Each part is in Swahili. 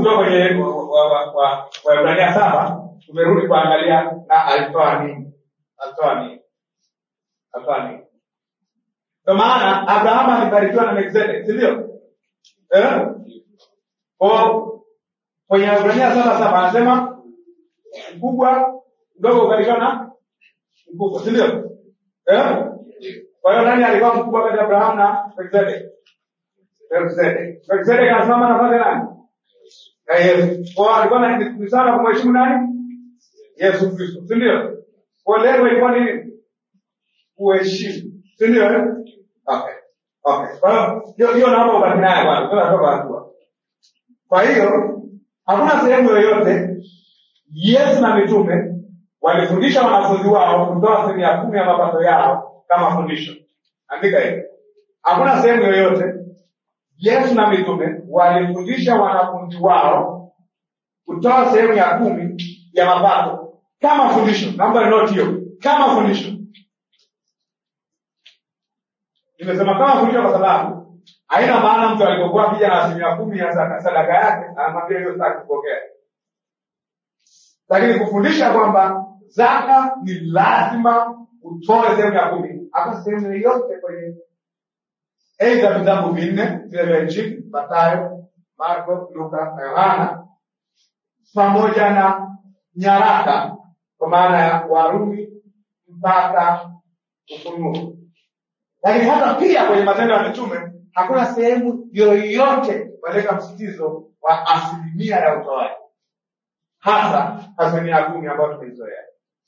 kutoka kwenye Waebrania wa, wa, wa, Waebrania saba tumerudi kuangalia na alitoa nini alitoa nini alitoa nini kwa maana abrahamu alibarikiwa na melkizedek si ndio eh? Kwa kwenye Waebrania saba saba anasema mkubwa mdogo ukaribiwa na mkubwa si ndio eh? kwa hiyo nani alikuwa mkubwa kati ya abrahamu na melkizedek melkizedek melkizedek anasimama nafasi ya nani na yesu kwa alikuwa na ni sana kumheshimu nani yesu kristo si ndio kwa lengo ilikuwa nini kuheshimu si ndio eh? okay okay kwa hiyo hiyo hiyo naomba ubaki nayo bwana tunatoka hatua kwa hiyo hakuna sehemu yoyote yesu na mitume walifundisha wanafunzi wao kutoa sehemu ya kumi ya mapato yao kama fundisho andika hiyo hakuna sehemu yoyote yesu na mitume walifundisha wanafunzi wao kutoa sehemu ya kumi ya mapato kama fundisho naomba note hiyo kama fundisho nimesema kama fundisho kwa sababu haina maana mtu alipokuwa akija na asilimia kumi ya zaka- sadaka yake anamwambia hiyo sitaki kupokea lakini kufundisha kwamba zaka ni lazima utoe sehemu ya kumi hata sehemu yoyote kwenye aidha vitabu vinne vile vya injili matayo marko luka na yohana pamoja na nyaraka kwa maana ya warumi mpaka ufunuo lakini hata pia kwenye matendo ya mitume hakuna sehemu yoyote waleka msitizo wa asilimia ya utoaji hasa asilimia kumi ambayo tumeizoea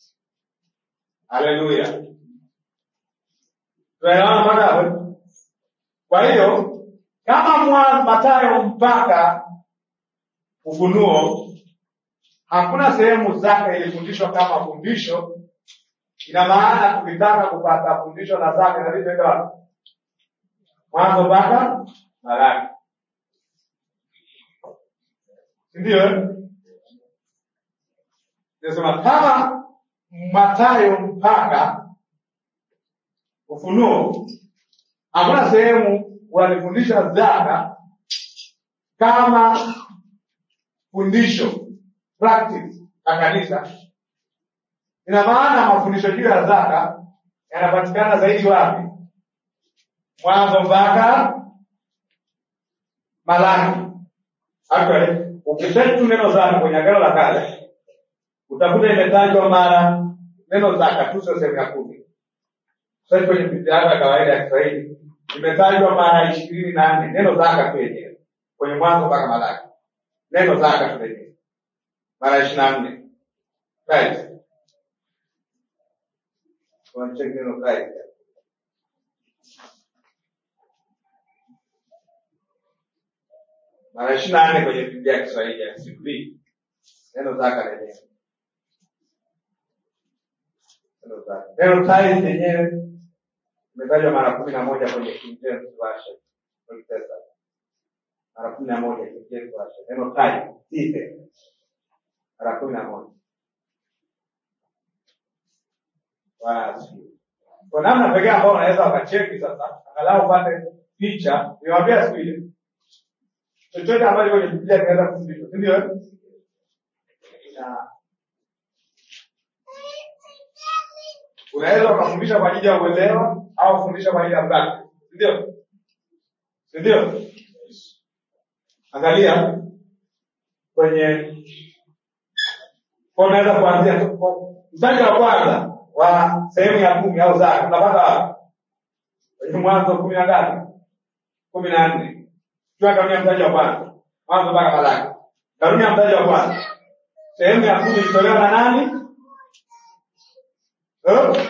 haleluya tunaelewana mpaka hapo kwa hiyo kama mwa matayo mpaka ufunuo hakuna sehemu zaka ilifundishwa kama fundisho ina maana tukitaka kupata fundisho la zaka inabidi tuende wapi mwanzo mpaka malaki sindio eh? nasema kama matayo mpaka ufunuo hakuna sehemu walifundisha zaka kama fundisho practice la kanisa ina maana mafundisho juu ya zaka yanapatikana zaidi wapi mwanzo mpaka malaki actually ukiseti tu neno zaka kwenye agano la kale utakuta imetajwa mara neno zaka tu sio sehemu ya kumi sasa kwenye biblia yako ya kawaida ya kiswahili imetajwa mara ishirini na nne neno zaka tu yenyewe kwenye mwanzo mpaka malaki neno zaka tu lenyewe mara ishirini na nne right Wanacheki neno right mara ishirini na nne kwenye biblia ya kiswahili ya siku hii neno zaka lenyewe neno zaka neno tithe lenyewe imetajwa mara kumi na moja kwenye King James Version Old Testament. mara kumi na moja King James Version neno tithe tithe mara kumi na moja Bwana asifiwe. kwa namna pekee ambao unaweza wakacheki sasa angalau upate picha niwaambia siku ile chochote ambacho kwenye biblia kinaweza kufundishwa si ndio eh? na unaweza ukafundisha kwa ajili ya uelewa au kufundisha kwa ajili ya practice si ndio si ndio angalia kwenye kwa unaweza kuanzia tu- kwa- mstari wa kwanza wa sehemu ya kumi au zaka unapata wapi kwenye mwanzo kumi na ngapi kumi na nne kiwa kanuni ya mtaji wa kwanza mwanzo mpaka malaki kanuni ya mtaji wa kwanza sehemu ya kumi ilitolewa na nani Eh?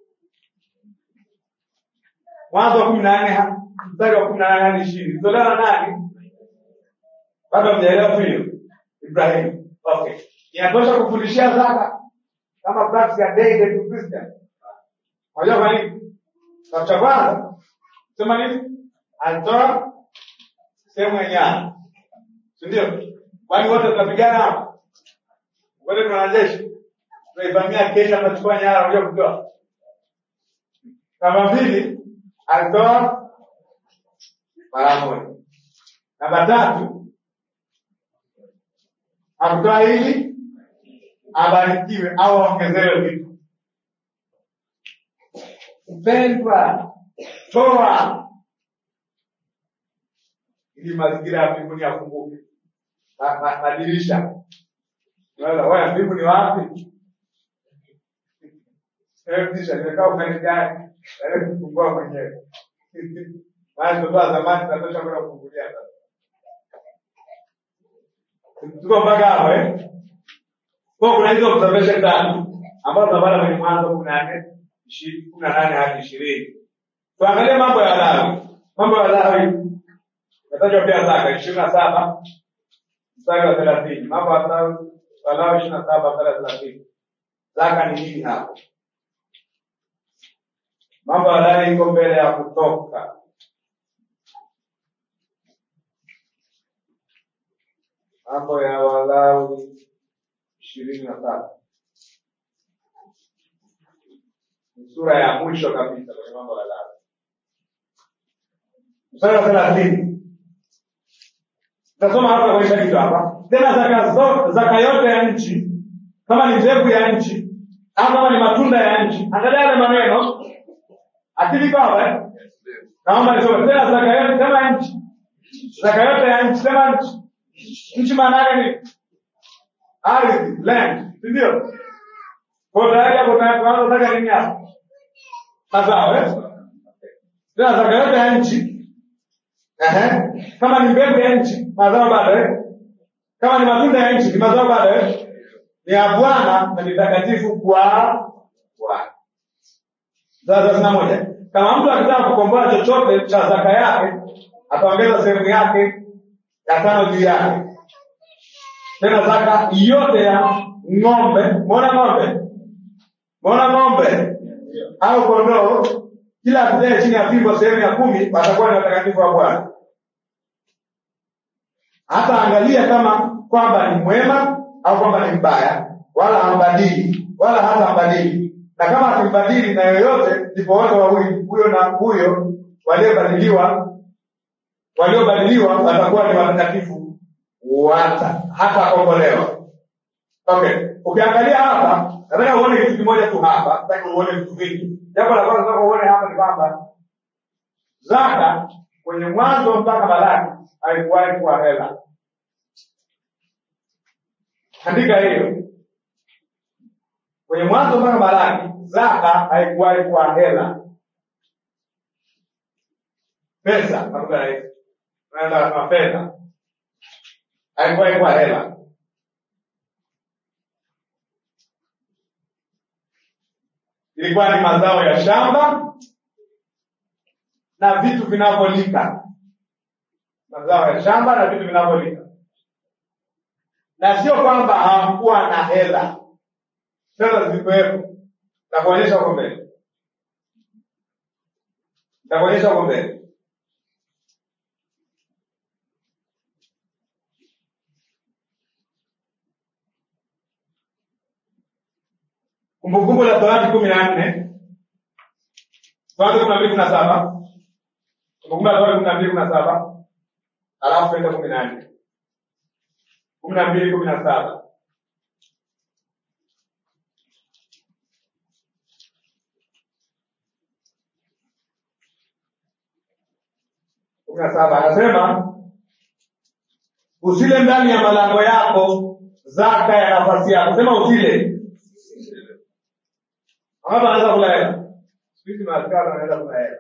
mwanzo wa kumi na nne ha- mstari wa kumi na nane hadi ishirini ilitolewa na nani bado mjaelewa tu hiyo ibrahimu okay inatosha kufundishia zaka kama practice ya daily to Christian unajua kwa nini sababu cha kwanza sema nini alitoa sehemu ya nyara si ndio kwani wote tunapigana hapa wote tuna wanajeshi tunaivamia Kenya tunachukua nyara unajua kutoa namba mbili alitoa mara moja namba tatu akutoa ili abarikiwe au aongezewe vitu. Mpendwa, toa ili mazingira ya mbinguni yafunguke. Ma- ma- Madirisha Unaweza, wewe mbingu ni wapi? Wewe dirisha limekaa upande gani? Wewe kufungua mwenyewe. Maana tutoa zamani tunatosha kwenda kufungulia sasa. Tuko mpaka hapo eh? Kwa kuna hizo observation tatu ambazo tunapata kwenye Mwanzo kumi na nne ishi- kumi na nane hadi ishirini. Tuangalie mambo ya Walawi. Mambo ya Walawi natajwa pia zaka ishirini na saba mstari wa thelathini. Mambo ya Walawi Walawi ishirini na saba mstari wa thelathini. Zaka ni nini hapo? Mambo ya Walawi iko mbele ya Kutoka. Mambo ya Walawi ishirini na saba ni sura ya mwisho kabisa kwenye mambo ya Walawi. Mstari wa thelathini Tasoma hapa kuonyesha kitu hapa. Tena zaka zo, zaka yote ya nchi, kama ni mbegu ya nchi au kama ni matunda ya nchi. Angalia yale maneno. Akili baba eh? Naomba nisome tena zaka yote sema nchi. Zaka yote ya nchi sema nchi. Nchi maana yake ni ardhi, land, si ndio? Kwa hiyo tayari hapo tunaanza zaka nini hapo? Mazao eh? Tena zaka yote ya nchi Ehe. Kama ni mbegu ya nchi, mazao bado eh? Kama ni matunda ya nchi, ni mazao bado eh? Ni ya Bwana na ni takatifu kwa Bwana. Sasa thelathini na moja. Kama mtu akitaka kukomboa chochote cha zaka yake, ataongeza sehemu yake ya tano juu yake. Tena zaka yote ya ng'ombe, mwona ng'ombe, mwona ng'ombe au kondoo, kila apitaye chini ya fimbo sehemu ya kumi watakuwa ni watakatifu wa Bwana. hata angalia kama kwamba ni mwema au kwamba ni mbaya, wala hambadili, wala hata hambadili. Na kama akimbadili na yoyote, ndipo wote wawili, huyo na huyo waliobadiliwa, waliobadiliwa watakuwa ni watakatifu wata hata kombolewa. Okay, ukiangalia hapa, nataka uone kitu kimoja tu hapa, nataka uone vitu vingi. Jambo la kwanza nataka uone hapa ni kwamba zaka kwenye mwanzo mpaka Balaki haikuwahi kuwa hela. Andika hiyo. Kwenye mwanzo mpaka Balaki zaka haikuwahi kuwa hela, pesa nakuta rahisi, naenda na fedha, haikuwahi kuwa hela. Ilikuwa ni mazao ya shamba na vitu vinavyolika, mazao ya shamba na vitu vinavyolika, na sio kwamba hawakuwa na hela, fedha zilikuwepo. Nitakuonyesha huko mbele, nitakuonyesha huko mbele. Kumbukumbu la Torati kumi na nne Tuanze kumi na mbili kumi na saba Kumbukumbu la Torati kumi na mbili kumi na saba alafu tuende kumi na nne kumi na mbili kumi na saba kumi na saba anasema usile ndani ya malango yako zaka ya nafasi yako. Sema usile. Hapa anaweza kula hela. Siku hizi maaskari wanaweza kula hela.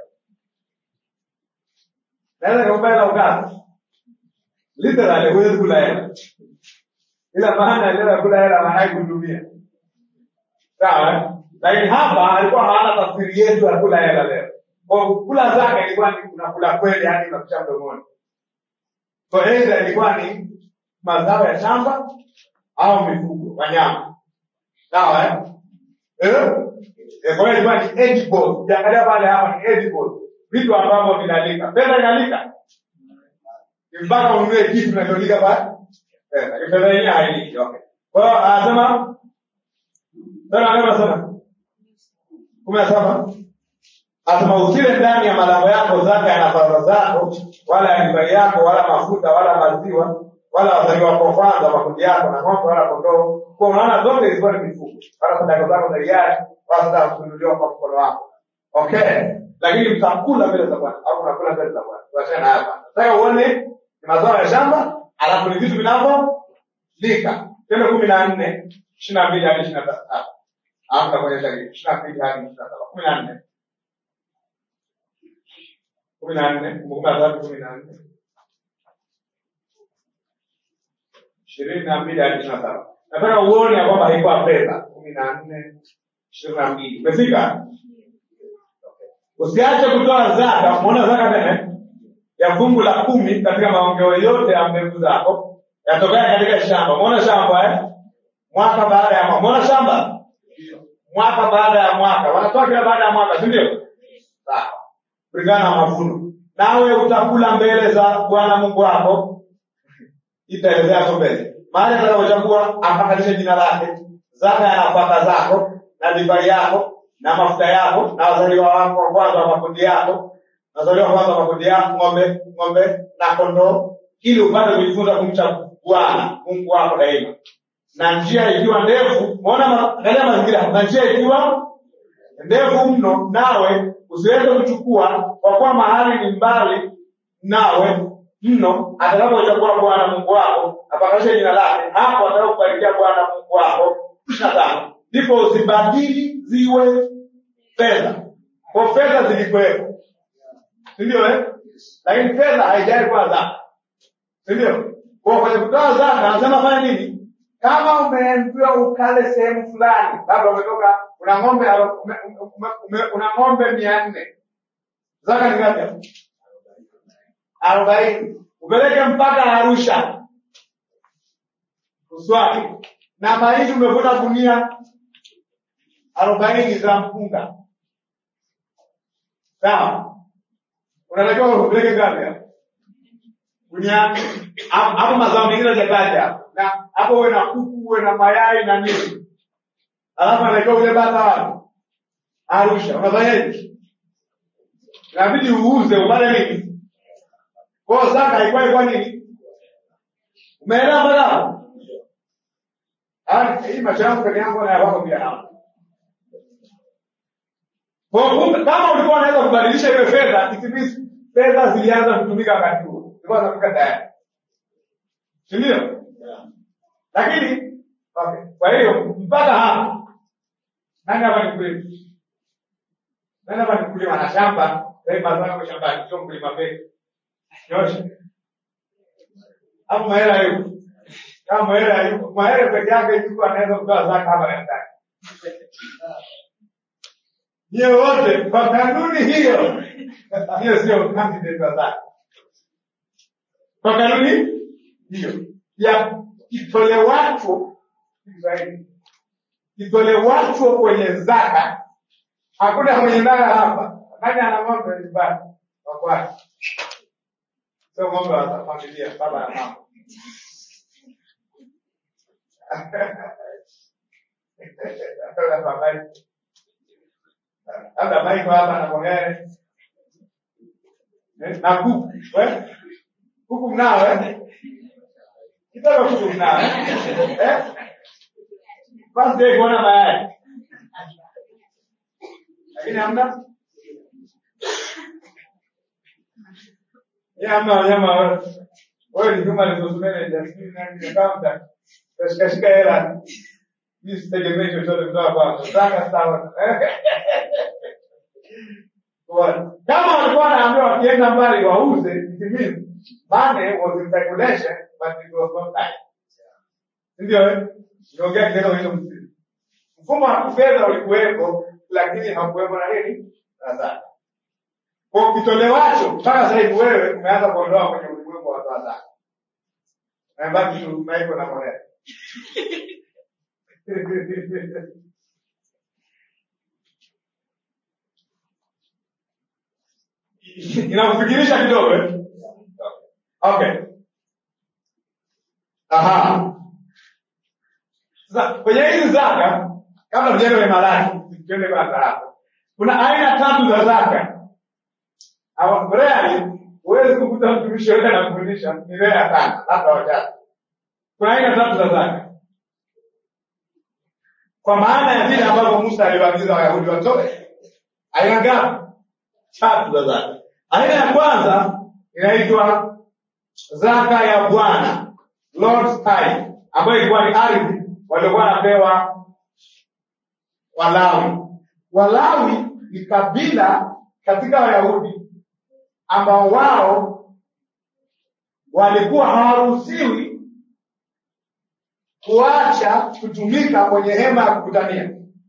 Naweza kuomba hela ukati. Literally huwezi kula hela. Ila maana ile kula hela maana kutumia. Sawa? eh? Lakini hapa alikuwa haana tafsiri yetu ya kula hela leo. Kwa kula zaka ilikuwa ni unakula kweli yani unakucha mdomoni. Kwa aidha ilikuwa ni mazao ya shamba au mifugo, wanyama. Sawa eh? Eh? Eh, Kwa hiyo ilikuwa ni edible. Ukiangalia pale hapa ni edible. Vitu ambavyo vinalika. Pesa inalika. Ni mpaka ununue kitu kinacholika pale. Pesa. Ni Pesa yenyewe hailiki. Okay. Kwa hiyo anasema Sasa anasema kumi na saba Asema usile ndani ya malango yako zaka ya nafaka zako, wala ya divai yako, wala mafuta, wala maziwa, wala wazaliwa wako wa kwanza makundi yako na ng'ombe wala kondoo kwa unaona zote zilikuwa ni mifugo wala sadaka zako za hiari wala sadaka kuinuliwa kwa mkono wako okay lakini mtakula mbele za bwana au unakula mbele za bwana tuachane na hapa nataka uone ni mazao ya shamba alafu ni vitu vinavyolika tendo kumi na nne ishiri na mbili hadi ishiri na tatu alafu takuonyesha ishiri na mbili hadi ishiri na saba kumi na nne kumi na nne kumbukumbu la Torati kumi na nne ishirini na mbili hadi ishirini na saba nataka uone ya kwamba haikuwa fedha kumi na nne ishirini na mbili umefika usiache kutoa zaka umeona zaka tena ya fungu la kumi katika maongeo yote ya mbegu zako yatokea katika shamba umeona shamba eh? mwaka baada ya mwaka umeona shamba mwaka baada ya mwaka wanatoa kila baada ya mwaka si ndio sawa kulingana na mavuno nawe utakula mbele za bwana mungu wako itaelezea hapo mbele mahali atakapochagua apakalishe jina lake zaka ya nafaka zako na divai yako na mafuta yako na wazaliwa wako wa kwanza wa makundi yako na wazaliwa wa kwanza wa makundi yako ng'ombe ng'ombe na kondoo ili upate kujifunza kumcha bwana mungu wako daima na njia ikiwa ndefu umeona ma- angalia mazingira na njia ikiwa ndefu mno nawe usiweze kuchukua kwa kuwa mahali ni mbali nawe mno atakapochagua bwana mungu wako apakashe jina lake hapo atakakubarikia bwana mungu wako ishiri na tano ndipo uzibadili ziwe fedha kwa fedha zilikuwepo sindio eh? lakini fedha haijai kuwa zaka sindio kwa kwenye kutoa zaka anasema fanya nini kama umeambiwa ukale sehemu fulani labda umetoka una ng'ombe alo- ume, ume, ume, una ng'ombe mia nne zaka ni ngapi hapo? arobaini upeleke mpaka arusha uswali na mahindi umevuna gunia arobaini za mpunga sawa unatakiwa upeleke ngapi hapo gunia hapo hapo mazao mengine hajataja na hapo uwe na kuku uwe na mayai na nini alafu anatakiwa ule bata wapi arusha unafanyaje inabidi uuze upate nini kwao zaka haikuwa ilikuwa nini umeelewa mpaka hapo Ah, hii macho yangu peke yangu na yako pia nao kwa kumbe kama ulikuwa unaweza kubadilisha ile fedha it means fedha zilianza kutumika wakati huo zilikuwa zinatumika tayari si ndio lakini okay. kwa hiyo mpaka hapo nani hapa ni mkulima nani hapa ni mkulima na shamba sasa hivi mazao yako shambani sio mkulima peke nyosha hapo mahela yuko kama mahela yuko mahela peke yake yuko anaweza kutoa zaka hapa kanisani Nyie wote kwa kanuni hiyo, hiyo sio candidate wa zaka. Kwa kanuni hiyo ya kitolewacho Kiswahili, kitolewacho kwenye zaka, hakuna mwenye ndara hapa. Nani ana ng'ombe nyumbani wa kwake? Sio ng'ombe wa familia, baba na mama. Labda baba labda maiko hapa na Bongere Eh, na kuku eh? kuku mnao eh? kidogo kuku mnao eh? eh? basi ndio kuona mayai lakini hamna ye hamna wanyama wote wewe ni kama resource manager sijui nani accountant utashikashika hela mimi sitegemei chochote kutoka kwako zaka sawa Kwa- kama walikuwa wanaambiwa wakienda mbali wauze it means money was in circulation but it was not tight ndio eh? niongea kidogo hiyo msimu mfumo wa kifedha ulikuwepo lakini hakuwepo na nini na zaka kwa kitolewacho mpaka sasa hivi wewe umeanza kuondoa kwenye ulimwengu wa watu wa zaka nabaki tu maiko na monea inakufikirisha kidogo eh? okay aha sasa kwenye hizi zaka kabla tujaenda kwenye malaki tuende kwanza hapo kuna aina tatu za zaka Hawa- rarely huwezi kukuta mtumishi yote anafundisha ni rea sana labda wachache kuna aina tatu za zaka kwa maana ya vile ambavyo musa aliwaagiza wayahudi watoe aina ngapi tatu za zaka aina ya kwanza inaitwa zaka ya bwana lord's tithe ambayo ilikuwa ni ardhi waliokuwa wanapewa walawi walawi ni kabila katika wayahudi ambao wao walikuwa hawaruhusiwi kuacha kutumika kwenye hema ya kukutania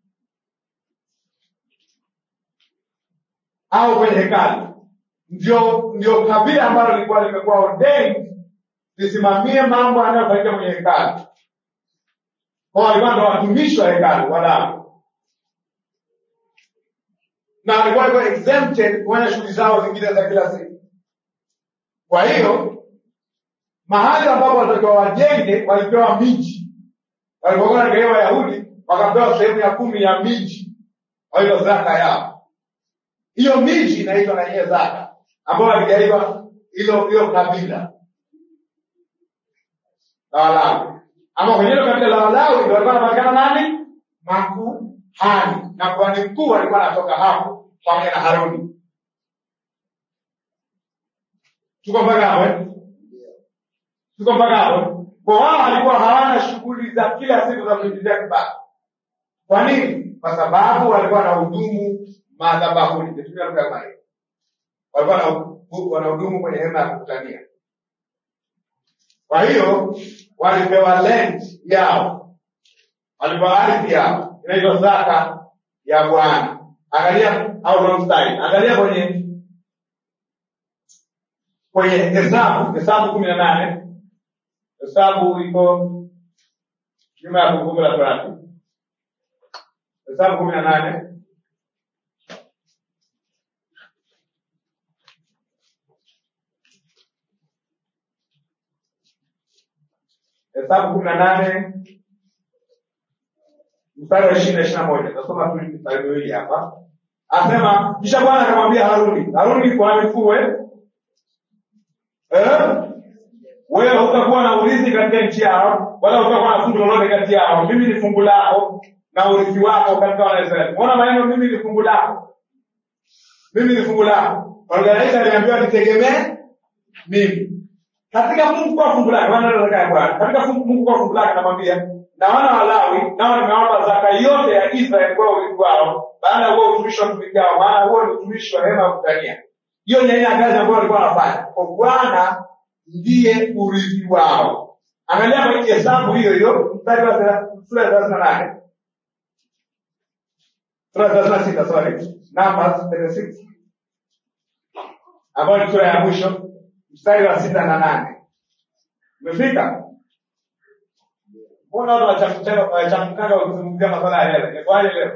au kwenye hekalu ndio ndio kabila ambalo lilikuwa limekuwa ordained lisimamie mambo yanayofanyika kwenye hekalu kwao walikuwa ndo watumishi wa hekalu walawi na walikuwa walikuwa exempted kufanya shughuli zao zingine za kila siku kwa hiyo mahali ambapo walitakiwa wajenge walipewa miji walipokuwa wanagaia wayahudi wakapewa sehemu ya kumi ya miji hiyo zaka yao hiyo miji inaitwa na yenyewe zaka ambayo waligaiwa hilo hilo kabila la walawi ama kwenye hilo kabila la walawi ndio walikuwa wanapatikana nani makuhani na kuhani mkuu alikuwa anatoka hapo pamoja na haruni tuko mpaka hapo eh? tuko mpaka hapo kwa wao walikuwa hawana shughuli za kila siku za kuingilia kipato kwa nini kwa sababu walikuwa na hudumu madhabahuni nitumia lugha kama hiyo walikuwa na- wanahudumu kwenye hema ya kukutania kwa hiyo walipewa land yao walipewa ardhi yao inaitwa zaka ya bwana angalia au wrong side angalia kwenye kwenye hesabu hesabu kumi na nane hesabu iko nyuma ya kumbukumbu la torati hesabu kumi na nane hesabu kumi na nane mstari wa ishirini na ishiri na moja tasoma tu mstari miwili hapa anasema kisha bwana akamwambia haruni haruni ni kuhani mkuu eh? Eh? wewe hutakuwa na urithi katika nchi yao wala hutakuwa na fungu lolote kati yao mimi ni fungu lako na urithi wako katika wanaisraeli ona maneno mimi ni fungu lako mimi ni fungu lako organisa aliambiwa nitegemee mimi katika mungu kwa fungu lake wana zaka ya bwana katika fungu- mungu kwa fungu lake anamwambia na wana walawi nao nimewapa zaka yote ya israeli kwa urithi wao baada ya huo utumishi wa tumikao maana huo ni utumishi wa hema ya kukutania hiyo ni aina ya kazi ambayo walikuwa wanafanya kwa bwana ndiye urithi wao angalia kwenye hesabu hiyo hiyo mstari wa thela- sura ya thelathini na nane sura ya thelathini na sita sorry numbers 36 ambayo ni sura ya mwisho mstari wa sita na nane umefika mbona watu wachamkanga wachamkanga wakizungumzia maswala ya hela ikwaje leo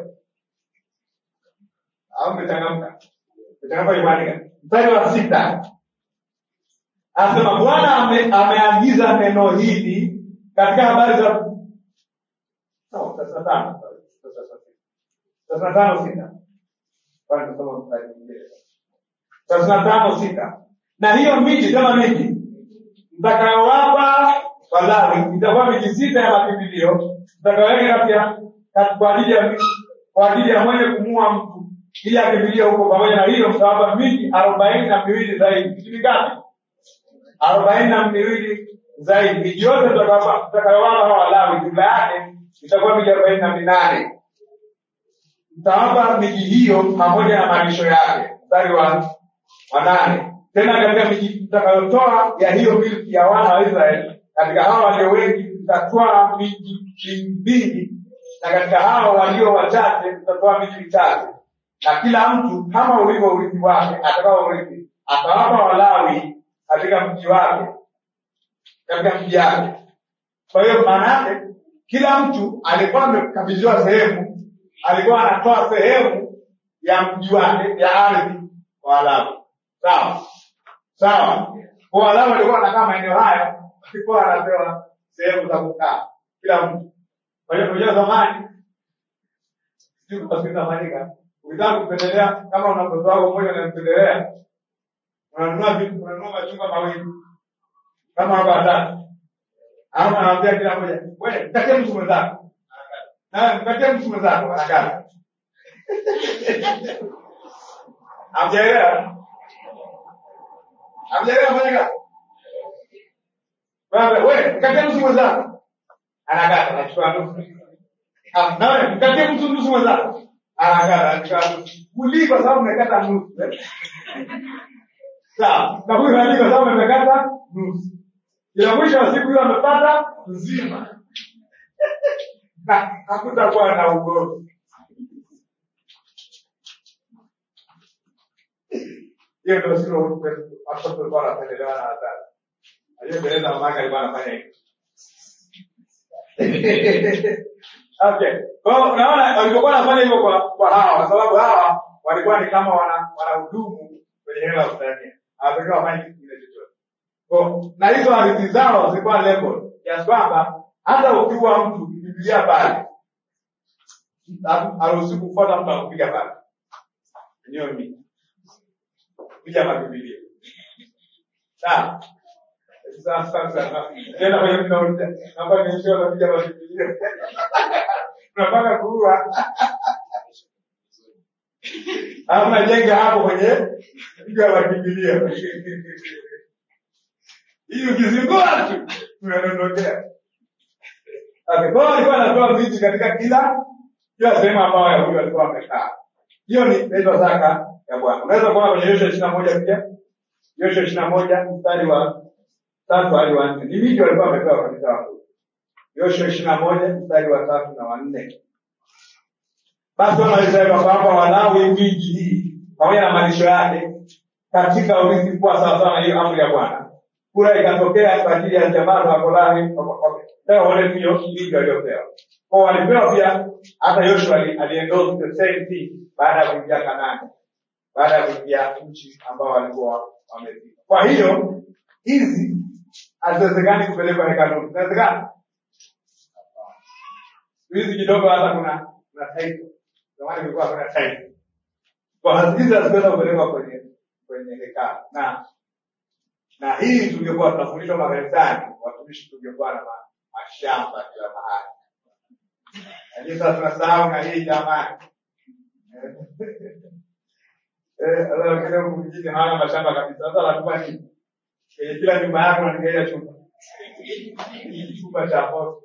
au mmechangamka mmechangamka imanika mstari wa sita anasema bwana ame, ameagiza neno hili katika habari za Sawa, thelathini na tano sorry, thelathini na tano sita Bwana, tusome mstari mwingine. thelathini na tano sita na hiyo miji kama miji mtakayowapa walawi itakuwa miji sita ya makimbilio mtakayoweka kati ya kati- kwa ajili ya kwa ajili ya mwenye kumua mtu ili akimbilie huko pamoja na hiyo mtawapa miji arobaini na miwili zaidi miji mingapi arobaini na miwili zaidi miji yote mtakayowapa mtakayowapa hawa walawi jumla yake itakuwa miji arobaini na minane mtawapa miji hiyo pamoja na malisho yake mstari wa wa nane tena katika miji mtakayotoa ya hiyo milki ya wana wa israeli katika hao walio wengi mtatwaa miji mbili na katika hao walio wachache mtatoa miji mitatu na kila mtu kama ulivyo urithi wake atakao urithi atawapa walawi katika mji wake katika mji yake kwa hiyo maana yake kila mtu alikuwa amekabidhiwa sehemu alikuwa anatoa sehemu ya mji wake ya ardhi kwa walawi sawa sawa kwa walawi walikuwa wanakaa maeneo haya walikuwa wanapewa sehemu za kukaa kila mtu kwa hiyo unajua zamani sijui kama siku inafanyika ukitaka kumpendelea kama una mtoto wako mmoja unampendelea unanunua vitu unanunua machungwa mawili kama wako watatu Ama anaambia kila mmoja, wewe mkatie mtu mwenzako. Na mkatie mtu mwenzako anakata. Hamjaelewa? Hamjaelewa fanya kazi? Baba, wewe mkatie mtu mwenzako. Anakata, anachukua nusu. Ah, na wewe mkatie mtu nusu mwenzako. Anakata, anachukua nusu. Kulii kwa sababu umekata nusu. Sawa. Na huyu hali kwa sababu amekata nusu. Ila mwisho wa siku hiyo amepata nzima. Na hakutakuwa na ugomvi. hiyo ndio sio watoto walikuwa wanapendelewa na wazazi. Aliyepeleza mamake alikuwa anafanya hivyo. Okay. Kwa hiyo unaona walipokuwa wanafanya hivyo kwa kwa hawa kwa sababu hawa walikuwa ni kama wana wanahudumu kwenye hela ya Tanzania. Hawatakiwa wafanye kitu kingine chochote. Kwa na hizo hadithi zao zilikuwa level kiasi kwamba hata ukiwa mtu Biblia pale haruhusi kufuata mtu akupiga pale. Hiyo ni kuja mabibilia. Sawa. Sasa sasa tena kwenye mnauliza naomba niishie na kuja mabibilia. Tunapaka kuua. Alafu najenga hapo kwenye piga mabibilia. Hii ukizingua tu tunadondokea. Okay, kwa hiyo alikuwa anatoa vitu katika kila kila sehemu ambayo Wayahudi walikuwa wamekaa. Hiyo ni inaitwa zaka ya Bwana. Unaweza kuona kwenye Yoshua ishirini na moja pia. Yoshua ishirini na moja mstari wa tatu hadi wa nne. Ni miji walikuwa wamepewa kabisa watu. Yoshua ishirini na moja mstari wa tatu na wa nne. Basi wana wa Israeli wakawapa Walawi miji hii pamoja na malisho yake katika urithi mkubwa sawasawa na hiyo amri ya Bwana. Kura ikatokea kwa ajili ya jamaa za Wakolahi pewa wale hiyo miji waliopewa. Kwa walipewa pia hata Yoshua ali- aliendorse the same thing baada ya kuingia Kanaani, baada ya kuingia nchi ambao walikuwa wamefika. Kwa hiyo hizi haziwezekani kupelekwa hekaluni. Zinawezekana Siku hizi kidogo, hata kuna kuna title. Zamani kulikuwa hakuna title. Kwa hiyo hizi haziweza kupelekwa kwenye kwenye hekalu na na hii tungekuwa tunafundishwa makanisani, watumishi tungekuwa na ma- mashamba kila mahali lakini sasa tunasahau na hii jamani. Eh, sasa wengine huku mjini hawana mashamba kabisa. Sasa wanakuwa nini? Kwenye kila nyumba yako wanaangalia chumba. Chumba cha moto.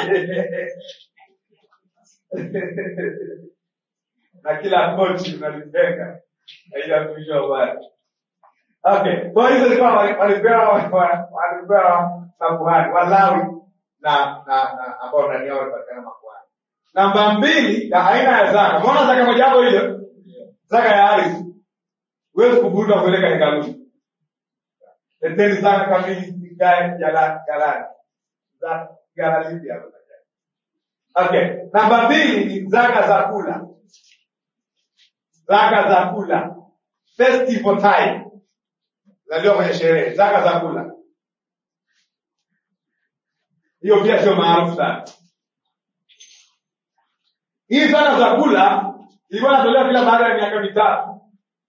Na kila kochi unalitenga na ile mtumishi wa Bwana. Okay, kwa hiyo ilikuwa walipewa walipewa makuhani Walawi na na na ambao ndani yao walipatikana makuhani. Namba mbili ya aina ya zaka. Umeona zaka moja hapo hiyo? Zaka ya ardhi. Huwezi kuvuta kupeleka hekaluni. Leteni zaka kamili ikae jala galani. Za gala lipi hapo? Okay. Namba mbili ni zaka za kula. Zaka za kula. Festival time. Zaliwa kwenye sherehe. Zaka za kula. Hiyo pia sio maarufu sana. Hii zaka za kula ilikuwa inatolewa kila baada ya miaka mitatu,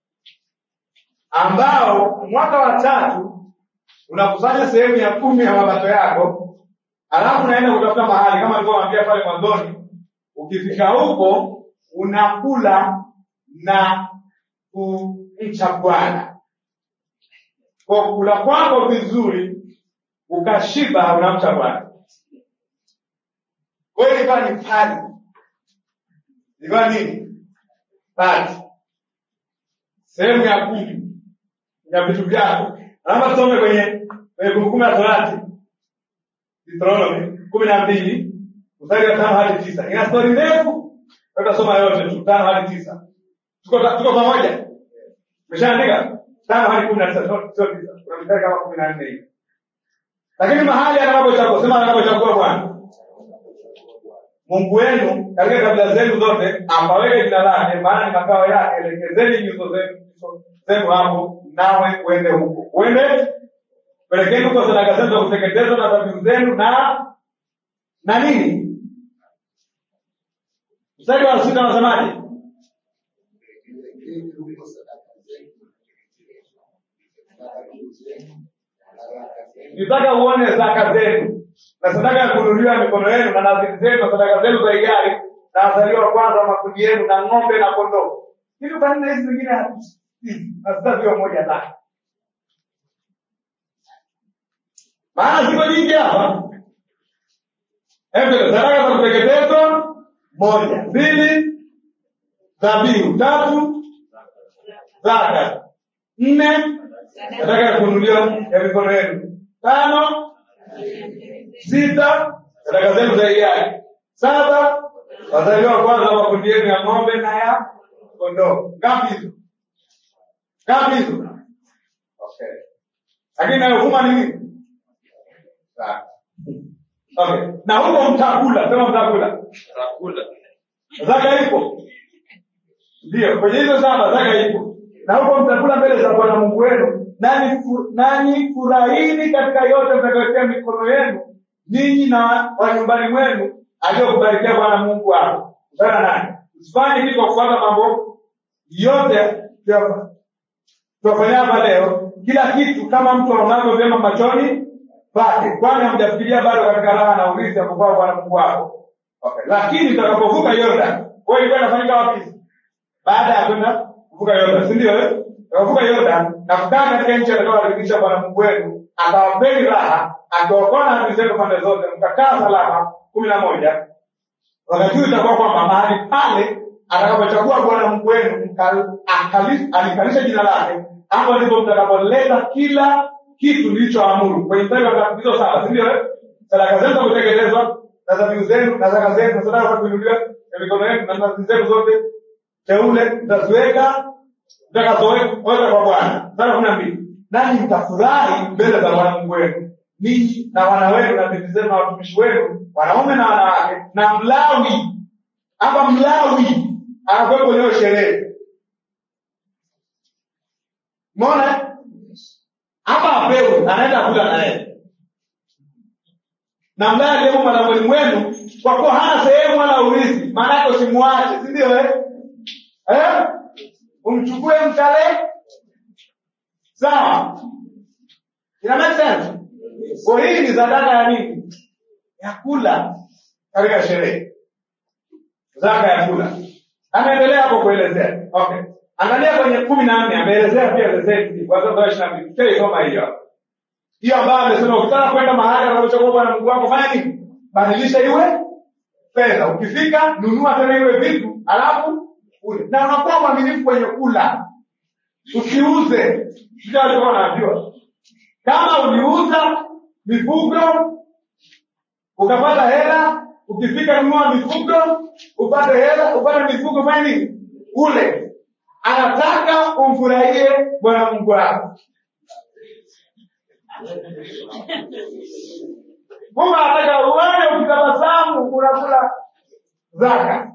ambao mwaka wa tatu unakusanya sehemu ya kumi ya mapato yako, alafu unaenda kutafuta mahali kama nilivyowaambia pale mwanzoni. Ukifika huko unakula na kumcha Bwana kwa kula kwako vizuri, ukashiba, unamcha Bwana. Kwa hiyo ilikuwa ni pali ilikuwa nini? Pati, sehemu ya kumi ya vitu vyako. Naomba tusome kwenye kwenye Kumbukumbu la Torati, Deuteronomy kumi na mbili mstari wa tano hadi tisa. Ina stori ndefu, tutasoma yote tu, tano hadi tisa. Tuko tuko pamoja? Umeshaandika tano hadi kumi na tisa, sio sio tisa. Kuna mstari kama kumi na nne hivi, lakini mahali atakapochagua, sema atakapochagua Bwana Mungu wenu katika kabila zenu zote apaweke jina lake, maana ni makao yake. Elekezeni nyuso zenu nyuso zenu hapo, nawe uende huko. Uende pelekeni huko sadaka zenu za kuteketezwa na dhabihu zenu na na nini. Mstari wa sita unasemaje? nitaka uone zaka zenu na sadaka ya kununuliwa mikono yenu na nadhiri zenu na sadaka zenu za hiari na wazaliwa wa kwanza wa makundi yenu na ng'ombe na kondoo hivi kwa nini hizi zingine hazi- hazitaziwa moja zake maana ziko nyingi hapa Hebu sadaka za kuteketezwa moja mbili dhabihu tatu zaka nne sadaka ya kununuliwa ya mikono yenu tano sita sadaka zenu za hiari saba wazaliwa wa kwanza wa makundi yenu ya ng'ombe na ya kondoo ngapi hizo ngapi hizo okay lakini nayovuma ni nini Sawa. okay na huko mtakula sema mtakula Tutakula. zaka ipo ndio kwenye hizo saba zaka ipo na huko mtakula mbele za bwana mungu wenu nani fu- nanyi furahini katika yote mtakayotia mikono yenu ninyi na wa nyumbani mwenu aliyokubarikia bwana mungu wako sana nani usifanye kitu kwa kufuata mambo yote tuyafa- tuwafanyia hapa leo kila kitu kama mtu aonavyo vyema machoni pake kwani hamjafikiria bado katika raha na urithi apokuwa bwana mungu wako okay. lakini utakapovuka yordan kwa ilikuwa inafanyika wapi baada ya kwenda kuvuka yordan si ndio eh? utakapovuka yordan na kukaa katika nchi atakayowaridhisha bwana mungu wenu akawapeni raha akiwaokoa na adui zenu pande zote mkakaa salama kumi na moja wakati huu itakuwa kwamba mahali pale atakapochagua bwana mungu wenu mka- akali- alikalisha jina lake hapo ndipo mtakapoleta kila kitu nilichoamuru kwenye mstari wa hizo saba si ndio eh? sadaka zenu za kutekelezwa na dhabihu zenu na zaka zenu na sadaka za kuinuliwa ya mikono yenu na nadhiri zenu zote teule mtaziweka mtakazoweka kwa bwana sara kumi na mbili nanyi mtafurahi mbele za bwana mungu wenu ninyi na wana wenu na binti zenu na watumishi wenu wanaume na wanawake na mlawi hapa mlawi anakuwepo kwenye hiyo sherehe mona hapa apewe anaenda kula na yeye na mlawi aliyemo mwanamweli mwenu kwa kuwa hana sehemu wala urithi maana yake usimwache si ndio eh? eh? umchukue mkale sawa ina make sense kwa hii ni sadaka ya nini ya kula katika sherehe zaka ya kula anaendelea hapo kuelezea okay angalia kwenye kumi na nne ameelezea pia leseni watoto wa ishiri na mbili tutaisoma hiyo hapo. hiyo ambayo amesema ukitaka kwenda mahali anapochagua bwana mungu wako fanya nini badilisha iwe fedha ukifika nunua tena iwe vitu alafu ule na unakuwa mwaminifu kwenye kula usiuze sijui alikuwa anajua kama uliuza mifugo ukapata hela ukifika nunua mifugo upate hela upate mifugo fanya nini ule anataka umfurahie bwana mungu wako mungu anataka uone ukitabasamu unakula zaka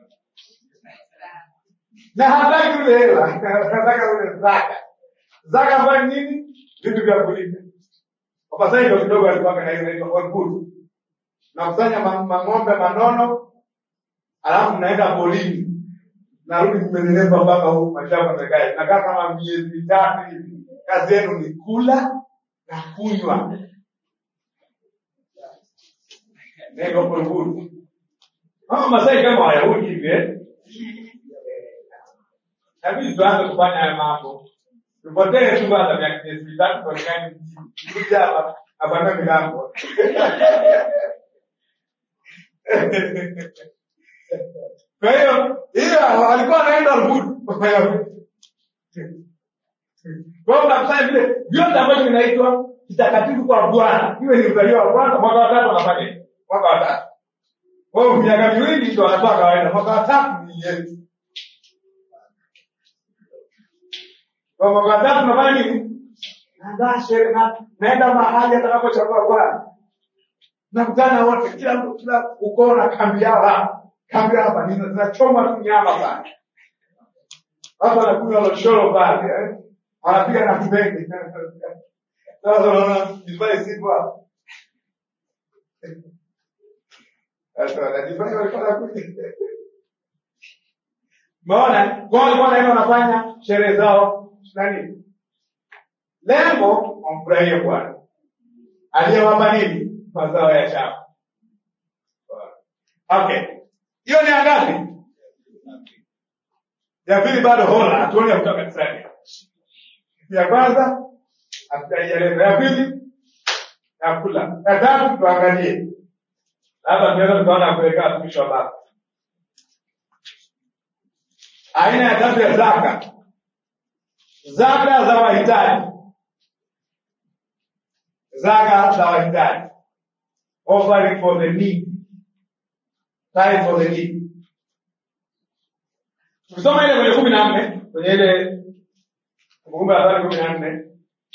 na hataki ule hela anataka ule zaka zaka ambayo ni nini vitu vya kulipa wapasai ndio kidogo alipaka na hiyo inaitwa orkut nakusanya ma- mang'ombe manono alafu mnaenda polini narudi zimenenepa mpaka huku mashamba mekaa nakaa kama miezi mitatu hivi kazi yenu ni kula na kunywa nenda orkut kama masai kama wayahudi hivi eh? Inabidi tuanze kufanya haya mambo. Tupotee tu kwanza miaka miezi mitatu tuonekane mjini. Kuja hapa hapana milango. Kwa hiyo hiyo walikuwa wanaenda Rukuru. Kwa hiyo unakusanya vile vyote ambavyo vinaitwa kitakatifu kwa Bwana. Iwe ni mzaliwa wa kwanza, mwaka wa tatu wanafanya hivi. Mwaka wa tatu. Kwa hiyo miaka miwili ndio wanatoa kawaida. Mwaka wa tatu ni Yesu. Kwa mwaka wa tatu nafanya nini? Naandaa sherehe na naenda mahali atakapochagua Bwana. Nakutana wote, kila mtu kila ukoo na kambi yao hapa. Kambi yao hapa nina- zinachoma tu nyama pale. Watu wanakunywa loshoro pale, eh. Wanapiga na mbege. Sasa unaona divai sipo hapa. Sasa wanajifanya walikuwa wanakuja. Umeona? Kwa hiyo walikuwa wanaenda wanafanya sherehe zao nani? Lengo wamfurahie Bwana. aliyewapa nini mazao ya shamba okay hiyo ni angapi ya pili bado hola hatuoni ya kutoka kanisani ya kwanza hatujaieleza ya pili ya kula ya tatu tuangalie labda tunaweza tukaona kuelekea watumishi wa baba aina ya tatu ya zaka zaka za wahitaji zaka za wahitaji offering for the need time for the need tukisoma ile kwenye kumi na nne kwenye ile kumbukumbu la Torati kumi na nne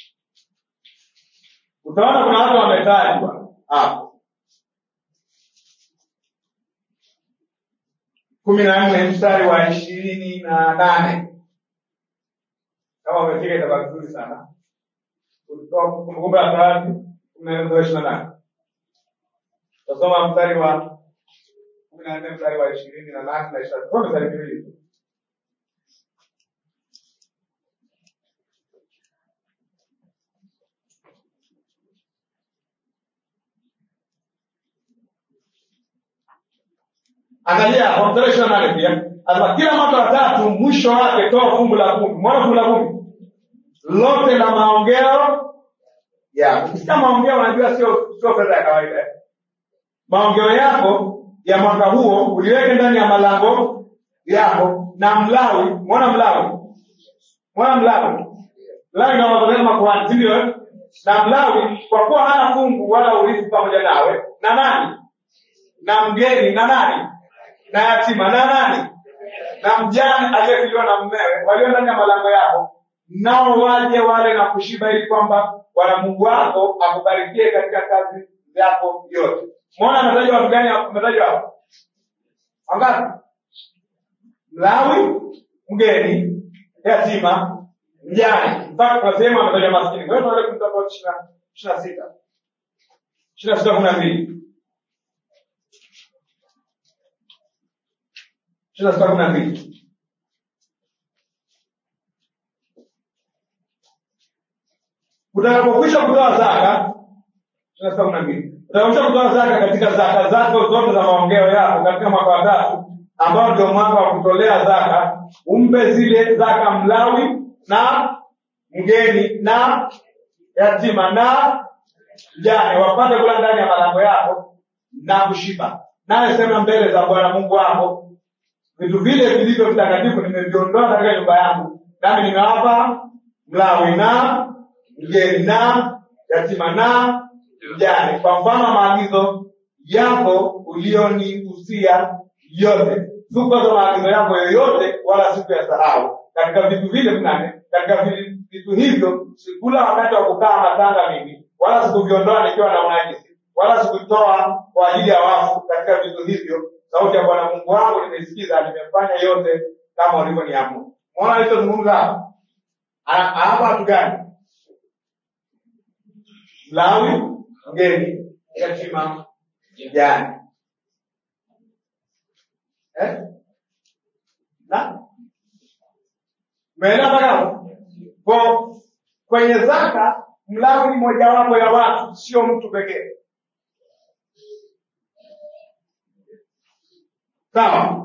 utaona kuna watu wametajwa hapo kumi na nne mstari wa ishirini na nane kama umefika itakuwa vizuri sana kutoka kumbukumbu la Torati kumi na nne mstari wa ishirini na nane utasoma mstari wa kumi na nne mstari wa ishirini na nane na ishirini na mstari miwili tu. angalia kwa mstari ishirini na nane pia anasema kila mwaka wa tatu mwisho wake toa fungu la kumi mwana fungu la kumi lote la maongeo yako ukisikia maongeo unajua sio sio fedha ya kawaida eh. maongeo yako ya mwaka huo uliweke ndani ya malango yako na mlawi mwona mlawi mwona mlawi mlawi nawazolea makuhani si ndio eh? na mlawi kwa kuwa hana fungu wala urithi pamoja nawe na nani na mgeni na nani na yatima na nani na mjane aliyefiliwa na mmewe walio ndani ya malango yako nao waje wale na kushiba ili kwamba bwana mungu wako akubarikie katika kazi zako yote mwona ametajwa watu gani ametajwa hapo wangapi mlawi mgeni yatima mjane mpaka kuna sehemu ametajwa maskini kwa hiyo tunaweza kumtoa ishiri na sita ishiri na sita kumi na mbili ishiri na sita kumi na mbili utakapokwisha kutoa zaka ishiri na sita kumi na mbili utakapokwisha kutoa zaka katika zaka zako zote za maongeo yako katika mwaka wa tatu ambao ndio mwaka wa kutolea zaka umpe zile zaka mlawi na mgeni na yatima na mjane wapate kula ndani ya malango yako na kushiba naye sema mbele za bwana mungu wako vitu vile vilivyo vitakatifu nimeviondoa katika nyumba yangu nami nimewapa mlawi na mgeni na yatima na mjane kwa mfano wa maagizo yako ulionihusia yote sikukosa maagizo yako yoyote wala siku ya sahau katika vitu vile vinane katika vi- vitu hivyo sikula wakati wa kukaa matanga mimi wala sikuviondoa nikiwa na unajisi wala sikutoa kwa ajili ya wafu katika vitu hivyo sauti ya bwana mungu wangu nimesikiza nimefanya yote kama ulivyoniamuru mwona alichozungumza hapa Ana- hapa watu gani mlawi mgeni yatima mjane eh? na umeelewa mpaka hapo Kwa- kwenye zaka mlawi ni mojawapo ya watu sio mtu pekee sawa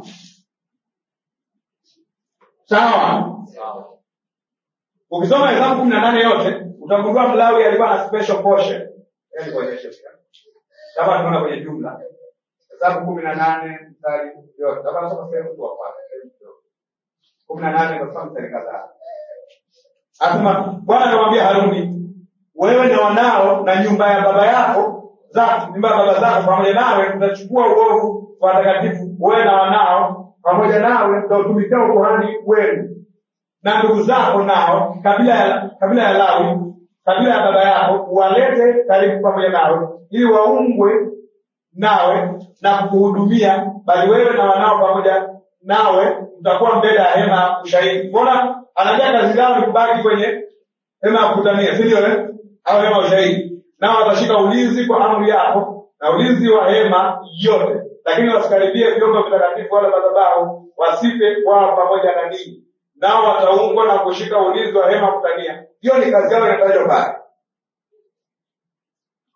sawa ukisoma hesabu kumi na nane yote utagundua mlawi alikuwa na special portion Yaani kuonyesha pia kama tunaona kwenye jumla hesabu kumi na nane mstari yote kama nasoma sehemu tu wa kwanza sehemu kidogo. kumi na nane nasoma mstari kadhaa asema bwana akamwambia haruni wewe na wanao na nyumba ya baba yako zako nyumba ya baba zako pamoja nawe utachukua uovu wa watakatifu wewe na wanao pamoja nawe utautumikia ukuhani wenu na ndugu zako nao kabila ya kabila ya lawi kabila ya baba yako walete karibu pamoja nawe ili waungwe nawe na kukuhudumia bali wewe na wanao pamoja nawe mtakuwa mbele ya hema ya ushahidi mbona anaambia kazi yao ni kubaki kwenye hema ya kukutania si ndio eh? au hema ya ushahidi nao watashika ulinzi kwa amri yako na ulinzi wa hema yote lakini wasikaribie vyombo vitakatifu wala madhabahu wasife wao pamoja na ninyi nao wataungwa na kushika ulinzi wa hema ya kukutania hiyo ni kazi yao inatajwa pale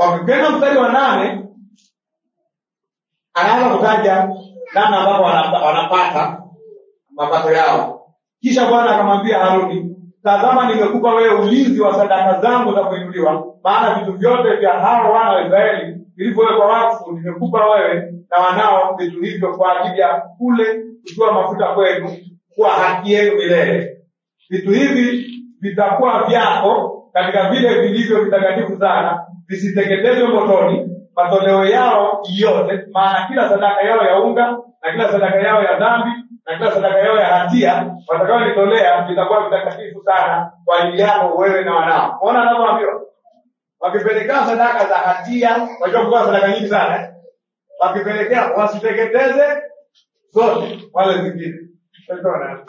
wakipenda mstari wa nane anaanza kutaja namna ambapo wanapa- wanapata mapato yao kisha bwana akamwambia haruni tazama nimekupa wewe ulinzi wa sadaka zangu za kuinuliwa maana vitu vyote vya hao wana wa israeli vilivyowekwa wakfu nimekupa wewe na wanao vitu hivyo kwa ajili ya kule kutoa mafuta kwenu kuwa haki yenu milele vitu hivi vitakuwa vyako katika vile vilivyo vitakatifu sana visiteketezwe motoni matoleo yao yote maana kila sadaka yao ya unga na kila sadaka yao ya dhambi na kila sadaka yao ya hatia watakaonitolea vitakuwa vitakatifu sana kwa ajili yako wewe na wanao ona anavyoambiwa wakipelekea sadaka za hatia wajua kutoa sadaka nyingi sana eh? wakipelekea wasiteketeze zote wale zingine Utaona.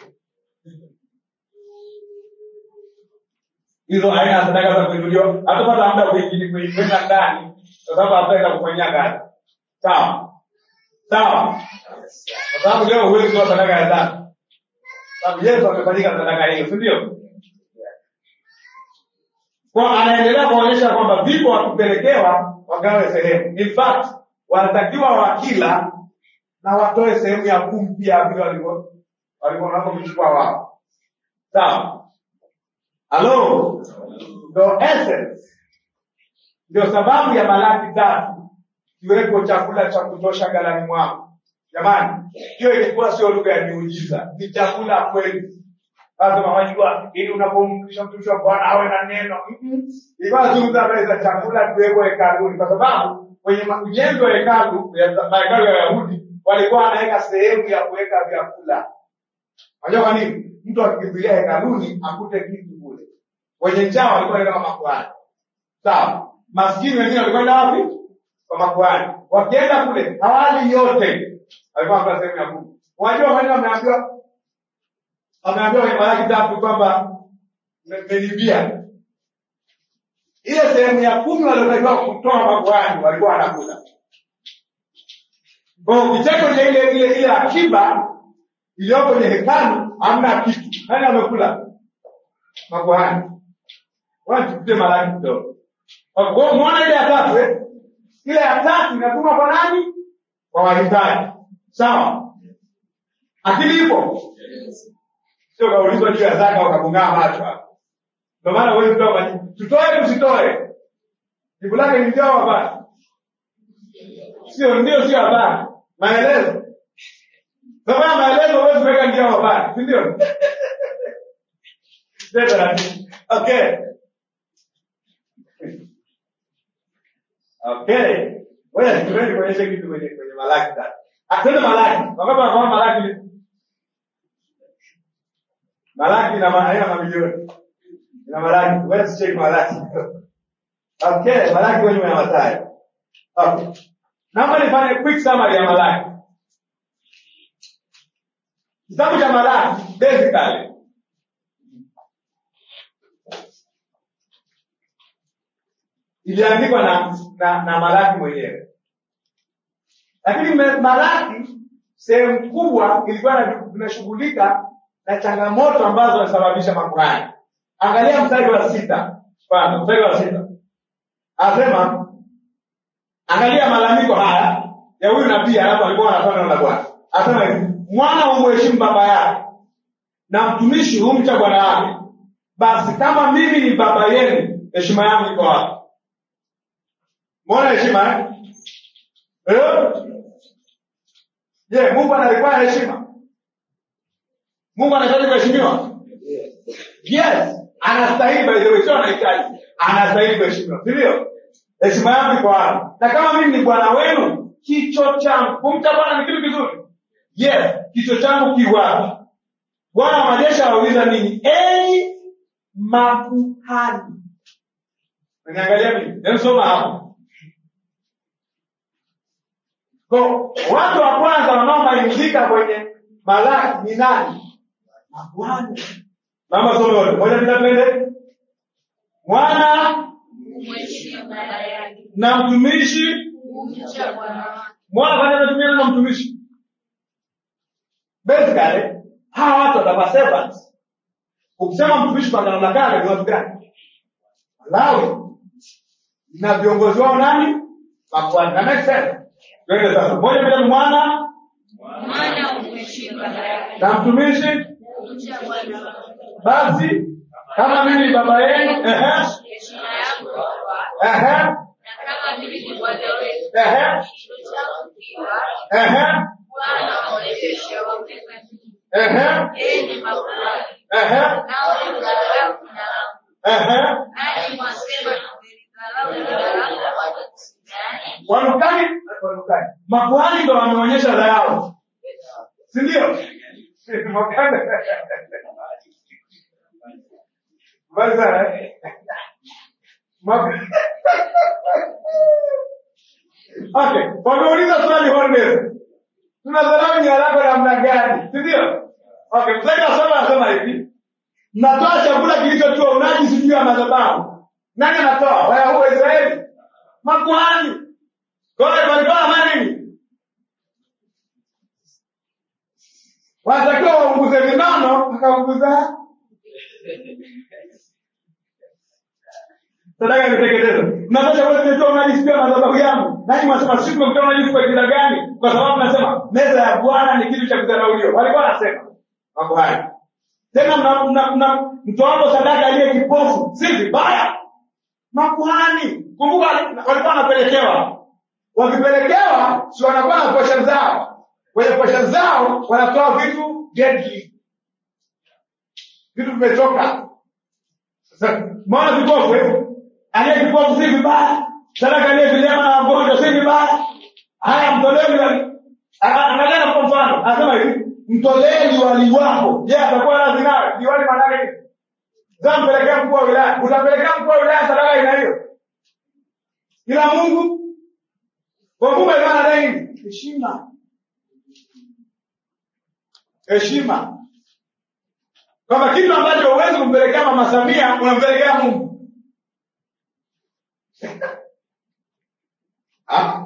hizo aina ya sadaka za kuinuliwa hatupata muda kuingili kuikwenda ndani kwa sababu hatutaenda kufanyia kazi sawa sawa kwa sababu leo huwezi kutoa sadaka ya dhambi sababu yesu amefanyika sadaka hiyo si ndio kwa anaendelea kuonyesha kwamba vipo wakipelekewa wagawe sehemu in fact wanatakiwa wakila na watoe sehemu ya kumi pia vile walivyo walivyo wanavyovichukua wao sawa halo ndo essence ndio sababu ya malaki tatu kiweko chakula cha kutosha galani mwako jamani hiyo ilikuwa sio lugha ya miujiza ni chakula kweli lazima wajua ili unapomkisha mtumishi wa bwana awe na neno Mm-mm. ilikuwa nazungumza habari za chakula kiwekwa hekaluni kwa sababu kwenye ma- ujenzi wa hekalu ya- mahekalu ya wayahudi walikuwa wanaweka sehemu ya kuweka vyakula unajua kwa nini mtu akikimbilia hekaluni akute kitu kule wenye njaa walikuwa wanaenda kwa makuhani sawa maskini wengine walikwenda wapi kwa makuhani wakienda kule hawali yote walikuwa wanapewa sehemu ya kumi unajua maneno wameambiwa wameambiwa kwenye malaki tatu kwamba me- melibia ile sehemu ya kumi waliotakiwa kutoa makuhani walikuwa wanakula kwa kicheko cha ile ile ile akiba iliyoko kwenye hekalu hamna kitu nani amekula makuhani watukutie malaki kidogo Kwa- kwa- mwona ile ya tatu eh? ile ya tatu inatumwa kwa nani kwa wahitaji sawa akili ipo sio kaulizwa juu ya zaka ukagungaa macho hapo ndio maana huwezi kutoa majibu tutoe tusitoe jibu lake ni ndio au hapana sio ndio sio hapana maelezo sasa maelezo huwezi kuweka ndio au hapana si ndio Ndio taratibu. okay okay wewe tuende kuonyesha kitu kwenye kwenye malaki tatu atende malaki wakati wanafahamu malaki ni malaki ina ma- haina mamilioni ina malaki wewe tucheki malaki okay malaki kwenye ya Mathayo okay naomba nifanye quick summary ya malaki kitabu cha malaki basically iliandikwa na, na, na malaki mwenyewe lakini me- malaki sehemu kubwa ilikuwa na- inashughulika na changamoto ambazo zinasababisha makuhani angalia mstari wa sita kwanza mstari wa sita anasema angalia malalamiko haya ya huyu nabii alafu alikuwa anatoa neno la bwana anasema hivi mwana humheshimu baba yake na mtumishi humcha bwana wake basi kama mimi ni baba yenu heshima yangu iko wapi mbona heshima eh? Eh? je mungu analikuwa heshima mungu anahitaji kuheshimiwa yes anastahili by the way sio anahitaji anastahili kuheshimiwa si ndio heshima yangu iko wapi na kama mimi ni bwana wenu kicho changu kumcha bwana ni kitu kizuri yes kicho changu kiwapi bwana wa majeshi anauliza nini enyi makuhani Unaniangalia mimi? Hebu soma hapo. Kwa watu wa kwanza wanaomaingika kwenye malaki ni nani? Makuhani. Mama soma wote. Moja bila twende. Mwana Mheshimu baba yake, na mtumishi. kumcha bwana wake. Mwana kwanza anatumia neno mtumishi. Basically, hawa watu watakuwa servants. Ukisema mtumishi kwa agano la kale ni watu gani? Walawi. na viongozi wao nani makuhani na make sense twende sasa moja mbili mwana Mwana umheshimu baba yake. na mtumishi Mcha Bwana wako. basi kama mimi ni baba yenu ehe Heshima yako kwako. ehe Na kama mimi ni Bwana wetu. ehe Kichwa chako kiwa. ehe Bwana awaonyeshe wapenda. ehe Enyi makuhani. ehe Nao ni mdharau na ehe nanyi mwasema tumelidharau jina lako kwa jinsi gani? wanukani wanukani makuhani ndo wameonyesha dharau si ndio Makani. Mbali sana eh? Mak- okay wameuliza swali Hornbill. tunadharau jina lako namna gani si ndio okay mzee asoma anasema hivi mnatoa chakula kilichotiwa unajisi juu ya madhabahu nani anatoa wayahudi wa israeli makuhani kwa hiyo walikuwa na nini wanatakiwa waunguze vinono wakaunguza sadaka nitekeleza mnatoa chakula kilichotiwa unajisi juu ya madhabahu yangu nani mwasema sisi tumekutoa unajisi kwa jina gani kwa sababu nasema meza ya bwana ni kitu cha kudharauliwa walikuwa wanasema makuhani tena mna- mna- mna- mtoapo sadaka aliye kipofu si vibaya makuhani kumbuka walikuwa wanapelekewa wakipelekewa si wanakuwa na posha zao kwenye posha zao wanatoa vitu deadly vitu vimetoka Sasa, maana vipofu eh? aliye kipofu si vibaya sadaka aliye vilema na wagonjwa si vibaya haya mtolee angalia kwa mfano anasema hivi mtolee liwali wako je atakuwa radhi nawe liwali maanake nini zampelekea mkuu wa wilaya utapelekea mkuu wa wilaya sadaka aina hiyo ila mungu kwa mungu alikuwa anadai nini heshima heshima kwamba kitu ambacho huwezi kumpelekea mama samia unampelekea mungu Ah.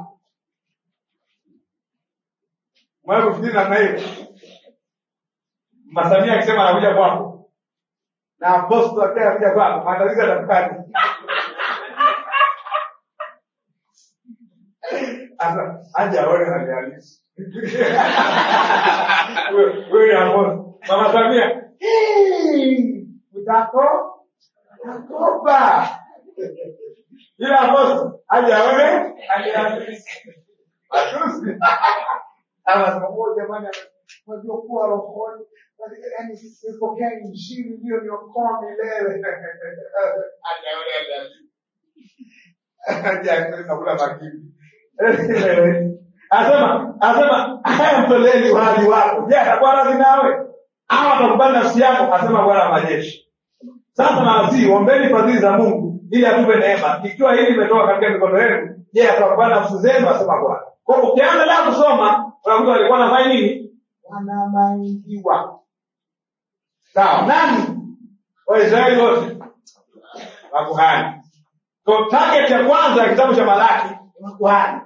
Mwae kufikiri namna hiyo. Mama Samia akisema anakuja kwako na apostol akiwa anakuja kwako, maandalizi yatakuwaje? Sasa aje aone hali halisi. Wewe wewe ni apostol. Mama Samia, "Hey, utako utakopa. Ila apostol aje aone hali halisi. Matusi. Anasema "Oh, jamani, unajua kuwa rohoni, yaani nipokea injili ndio niokoa milele. Hajaona hali. Haja nakula makini. Anasema anasema haya mtolee uhai wako. Je, atakuwa radhi nawe? Au atakubali nafsi yako? Asema Bwana wa majeshi. Sasa nawasihi ombeni fadhili za Mungu ili atupe neema. Ikiwa hili limetoka katika mikono yenu, je, atakubali nafsi zenu? Asema Bwana. Kwa hiyo ukianza leo kusoma, unakuta walikuwa wanafanya nini? Wanamaingiwa. Sawa, nani? Waisraeli wote makuhani. Kwa target ya kwanza ya kitabu cha Malaki ni makuhani.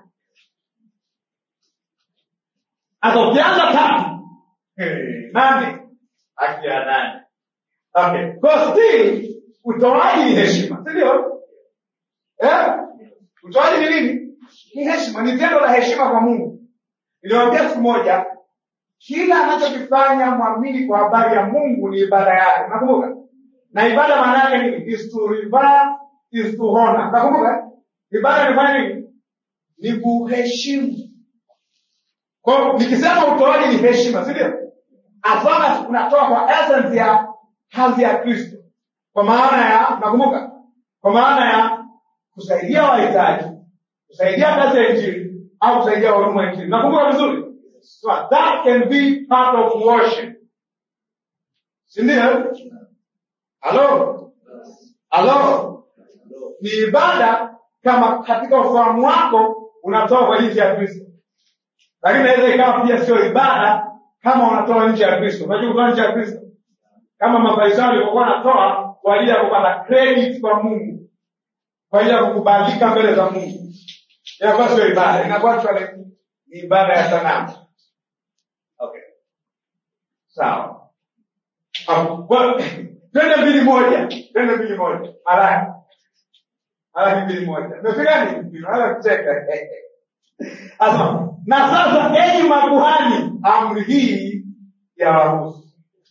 Hata ukianza tatu, eh, nani? Haki ya nani? Okay. Kwa still utoaji ni heshima, si ndio? Eh? Utoaji ni nini? Ni heshima, ni tendo la heshima kwa Mungu. Niliwaambia siku moja, kila anachokifanya mwamini kwa habari ya Mungu ni ibada yake. Nakumbuka? Na ibada maana yake nini? Is to revere, is to honor. Nakumbuka? Ibada ni fanya nini? Ni kuheshimu. Kwa hiyo nikisema utoaji ni heshima, si ndio? As long as unatoa kwa essence ya hadhi ya Kristo. Kwa maana ya nakumbuka? Kwa maana ya kusaidia wahitaji, kusaidia kazi ya injili au kusaidia huduma ya injili. Nakumbuka vizuri? So that can be part of worship. Si ndio? Halo? Halo? Ni ibada kama katika ufahamu wako unatoa kwa jinsi ya Kristo. Lakini inaweza ikawa pia sio ibada kama unatoa nje ya Kristo. Unajua kutoa nje ya Kristo? Kama Mafarisayo walivyokuwa wanatoa kwa ajili ya kupata credit kwa Mungu, kwa ajili ya kukubalika mbele za Mungu, inakuwa sio ibada, inakuwa actually ni ibada ya sanamu. Okay, sawa. Um, well, twende mbili moja, twende mbili moja, Malaki Malaki mbili moja. Umefika nini? Unaanza kucheka. Sasa na sasa enyi makuhani, amri hii ya wahusu.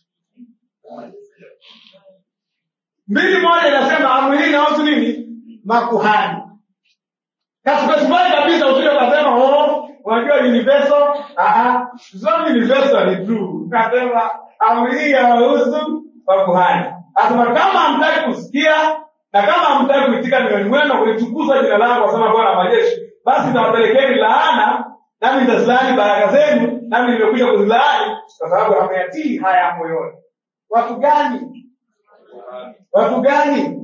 Mbili moja inasema amri hii inahusu nini? Makuhani. Kaspesifai kabisa usije ukasema oh, unajua universal. Ah, sio universal ni true. Nasema amri hii yawahusu makuhani. Asema kama hamtaki kusikia na kama hamtaki kuitika mioyoni mwenu kulitukuza jina langu, wasema Bwana wa majeshi, basi nitawapelekeni laana, nami nitazilaani baraka zenu, nami nimekuja kuzilaani kwa sababu hameyatii haya moyoni. Watu gani? Watu gani?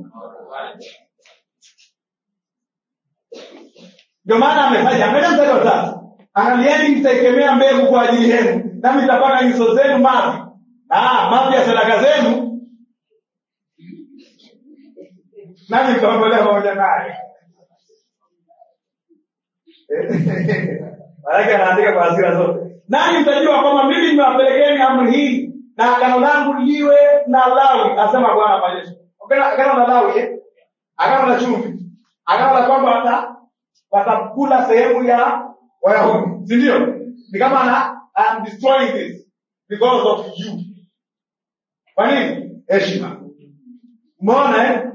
Ndio maana amefanya angalia mstari wa tatu, angalieni nitaikemea mbegu kwa ajili yenu, nami nitapaka nyuso zenu mavi, ah, mavi ya sadaka zenu, nami nitaondolea pamoja naye. Maanake anaandika kwa hasira zote, nani mtajua kwamba mimi nimewapelekeni amri hii na agano langu liwe na Lawi, asema Bwana wa majeshi. Okay, agano la Lawi, eh? agano la chumvi, agano la kwamba wata watakula sehemu ya Wayahudi, si ndio? Ni kama na I'm destroying this because of you. Kwa nini? Heshima. Umeona eh?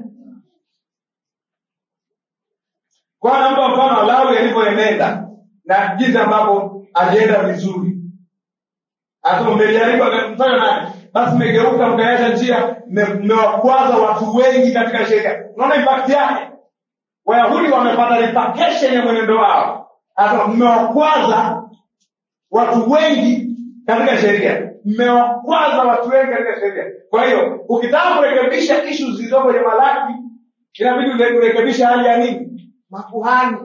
Kwa nampa mfano wa Lawi alivyoenenda na jinsi ambavyo alienda vizuri. Hata mmejaribu mfano nani? Basi mmegeuka mkaacha njia, mme- mmewakwaza watu wengi katika sheria. Unaona impact yake? Wayahudi wamepata repercussion ya mwenendo wao. Hata mmewakwaza watu wengi katika sheria, mmewakwaza watu wengi katika sheria. Kwa hiyo ukitaka kurekebisha ishu zilizo kwenye Malaki, inabidi ure- urekebishe hali ya nini? Makuhani.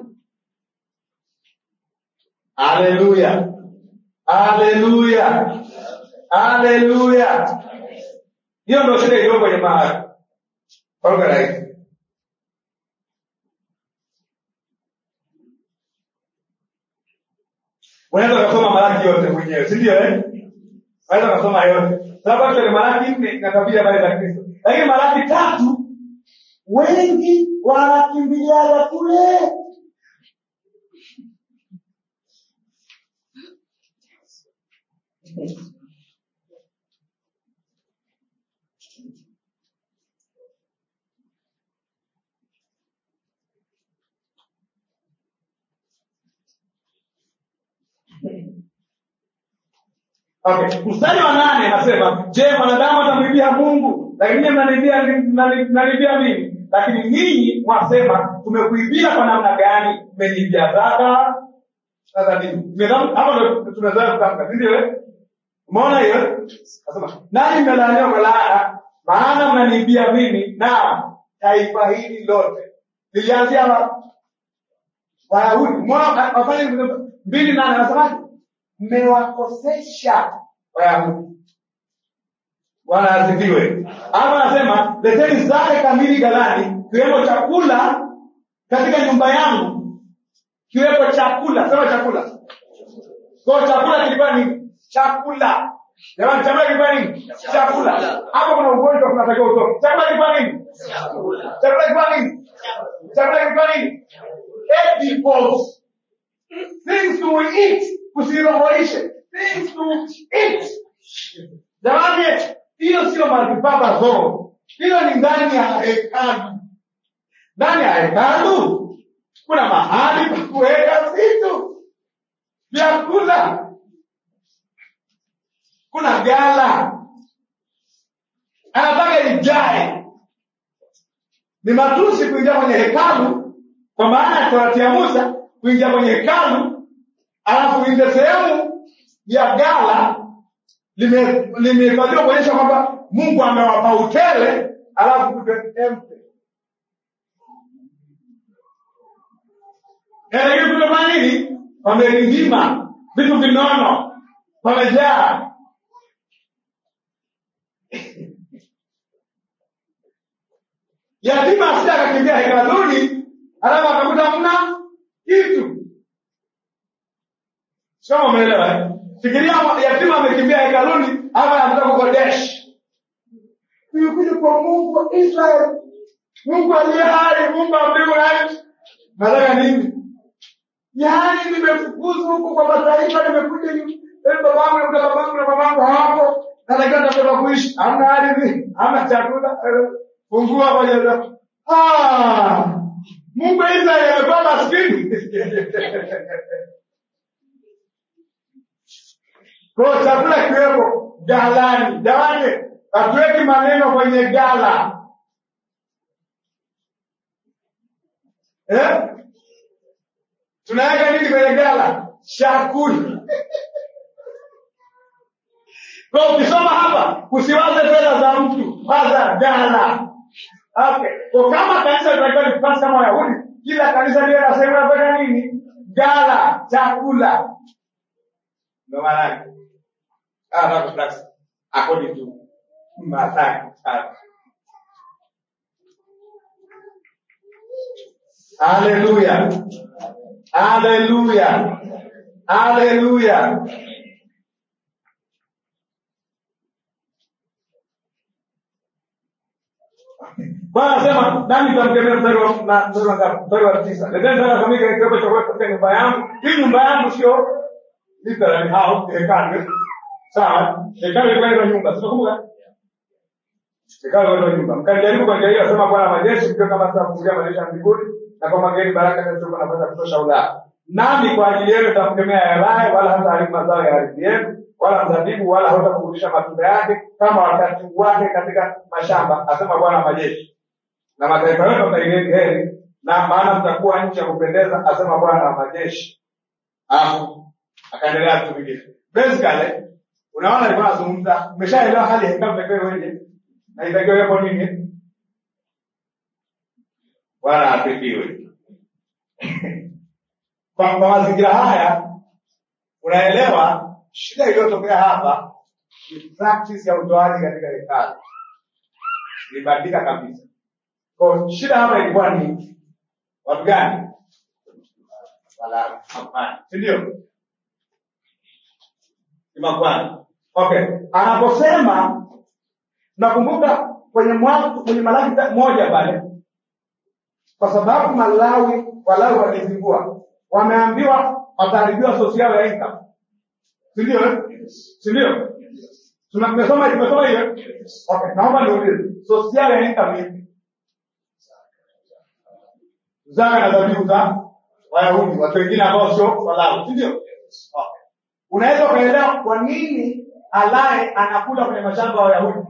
Haleluya, haleluya, haleluya! Hiyo ndio shida iliyo kwenye mahali kwa lugha rahisi. Unaweza ukasoma Malaki yote mwenyewe, si ndio? Eh, unaweza ukasoma yote, sababu actually Malaki nne inatabiri habari za Kristo, lakini Malaki tatu wengi wanakimbiliaga kule. Okay, mstari wa nane anasema, je, mwanadamu atamwibia Mungu? Lakini nyinyi mnaniibia mnani- mnaniibia mimi. Lakini ninyi mwasema, tumekuibia kwa namna gani? Mmeniibia zaka. Sasa nini? Mmedhamu- Hapo ndo tumezoea kutamka, si ndio? eh? Umeona hiyo? Nasema, nani mmelaaniwa kwa laana, maana mnaniibia mimi na taifa hili lote. Lilianzia wapi? Wayahudi. Umeona wafanye mbili nane anasemaje? Mmewakosesha Wayahudi. Bwana asifiwe. Hapa anasema leteni zake kamili ghalani, kiwemo chakula katika nyumba yangu, kiwepo chakula. Sema chakula. Kwa chakula kilikuwa ni chakula. Jamani, chakula kilikuwa nini? Chakula. Hapo kuna ugonjwa tunatakiwa utoke. Chakula kilikuwa nini? Chakula kilikuwa nini? Chakula kilikuwa nini? Edibles. Things to eat. Usirohoishe. Things to eat. Jamani, hiyo sio maripapa zoo. Hiyo ni ndani ya hekalu. Ndani ya hekalu kuna mahali pa kuweka vitu vyakula, kuna gala, anataka ijae. Ni matusi kuingia kwenye hekalu, kwa maana ya torati ya Musa, kuingia kwenye hekalu alafu ile sehemu ya gala lime- limehifadhiwa kuonyesha kwamba Mungu amewapa utele, alafu kupe empty. Lakini kumefanya nini? Pamelindima vitu vinono, pamejaa. Yatima asija akakimbia hekaluni, alafu akakuta mna kitu. Sio kama umeelewa? eh? Fikiria yatima amekimbia hekaluni, ama anataka kukodesh. Nimekuja kwa Mungu wa Israeli, mungu aliye hai mungu wa mbingu na nchi nataka nini yaani nimefukuzwa huko kwa mataifa nimekuja nyu- eh, babangu na babangu na babangu hawapo natakiwa natoka kuishi hamna ardhi hamna chakula eh, fungua kwenye ah mungu wa israeli amekuwa maskini kwa chakula kiwepo galani jamani hatuweki maneno kwenye gala eh? tunaweka nini kwenye gala chakula kwa ukisoma hapa usiwaze fedha za mtu waza gala okay kwa kama kanisa litakiwa lifasi kama wayahudi kila kanisa liwe na sehemu ya kwenda nini gala chakula ndo maana yake Ah, not flex. according to Mathayo tatu. Haleluya. Haleluya. Haleluya. Bwana anasema nami nitamkemea mstari wa na- mstari wa ngapi? Mstari wa tisa. Leteni sadaka kamili kiwepo chakula katika nyumba yangu. Hii nyumba yangu sio literally house, hekalu. Sawa? Hekalu ilikuwa inaitwa nyumba. Tunakumbuka? Hekalu ilikuwa nyumba. Mkanijaribu kwa njia hiyo, asema Bwana wa majeshi, mkiwa kama sitafungulia madirisha ya mbinguni na kwa mageni baraka zisizokuwa na nafasi ya kutosha ulaa. Nami kwa ajili yenu nitamkemea yalaye, wala hata haribu mazao ya ardhi yenu, wala mzabibu, wala hautakurudisha matunda yake kama wakati wake katika mashamba, asema Bwana wa majeshi na mataifa yote wataileni heri na maana mtakuwa nchi ya kupendeza asema bwana wa majeshi alafu akaendelea vitu vingine basically unaona alikuwa anazungumza umeshaelewa hali ya hekalu itakiwa iweje na itakiwa iwepo nini bwana asifiwe kwa, kwa mazingira haya unaelewa shida iliyotokea hapa ni practice ya utoaji katika hekalu ilibadilika kabisa kwa shida hapa ilikuwa ni watu gani? Walawi, makuhani, si ndio? Ni makuhani. Okay, anaposema nakumbuka kwenye mwanzo kwenye Malaki ta- moja pale, kwa sababu Malawi Walawi walizingua, wameambiwa wataharibiwa sosi yao ya income, si ndio? eh? Si ndio? Tuna- Tumesoma tumesoma hiyo. Okay, naomba niulize, sosi yao ya income ni ipi? zaka na dhabihu za Wayahudi, watu wengine ambao sio Walawi, si ndio? Okay. Unaweza ukaelewa kwa nini alaye anakula kwenye mashamba ya Wayahudi,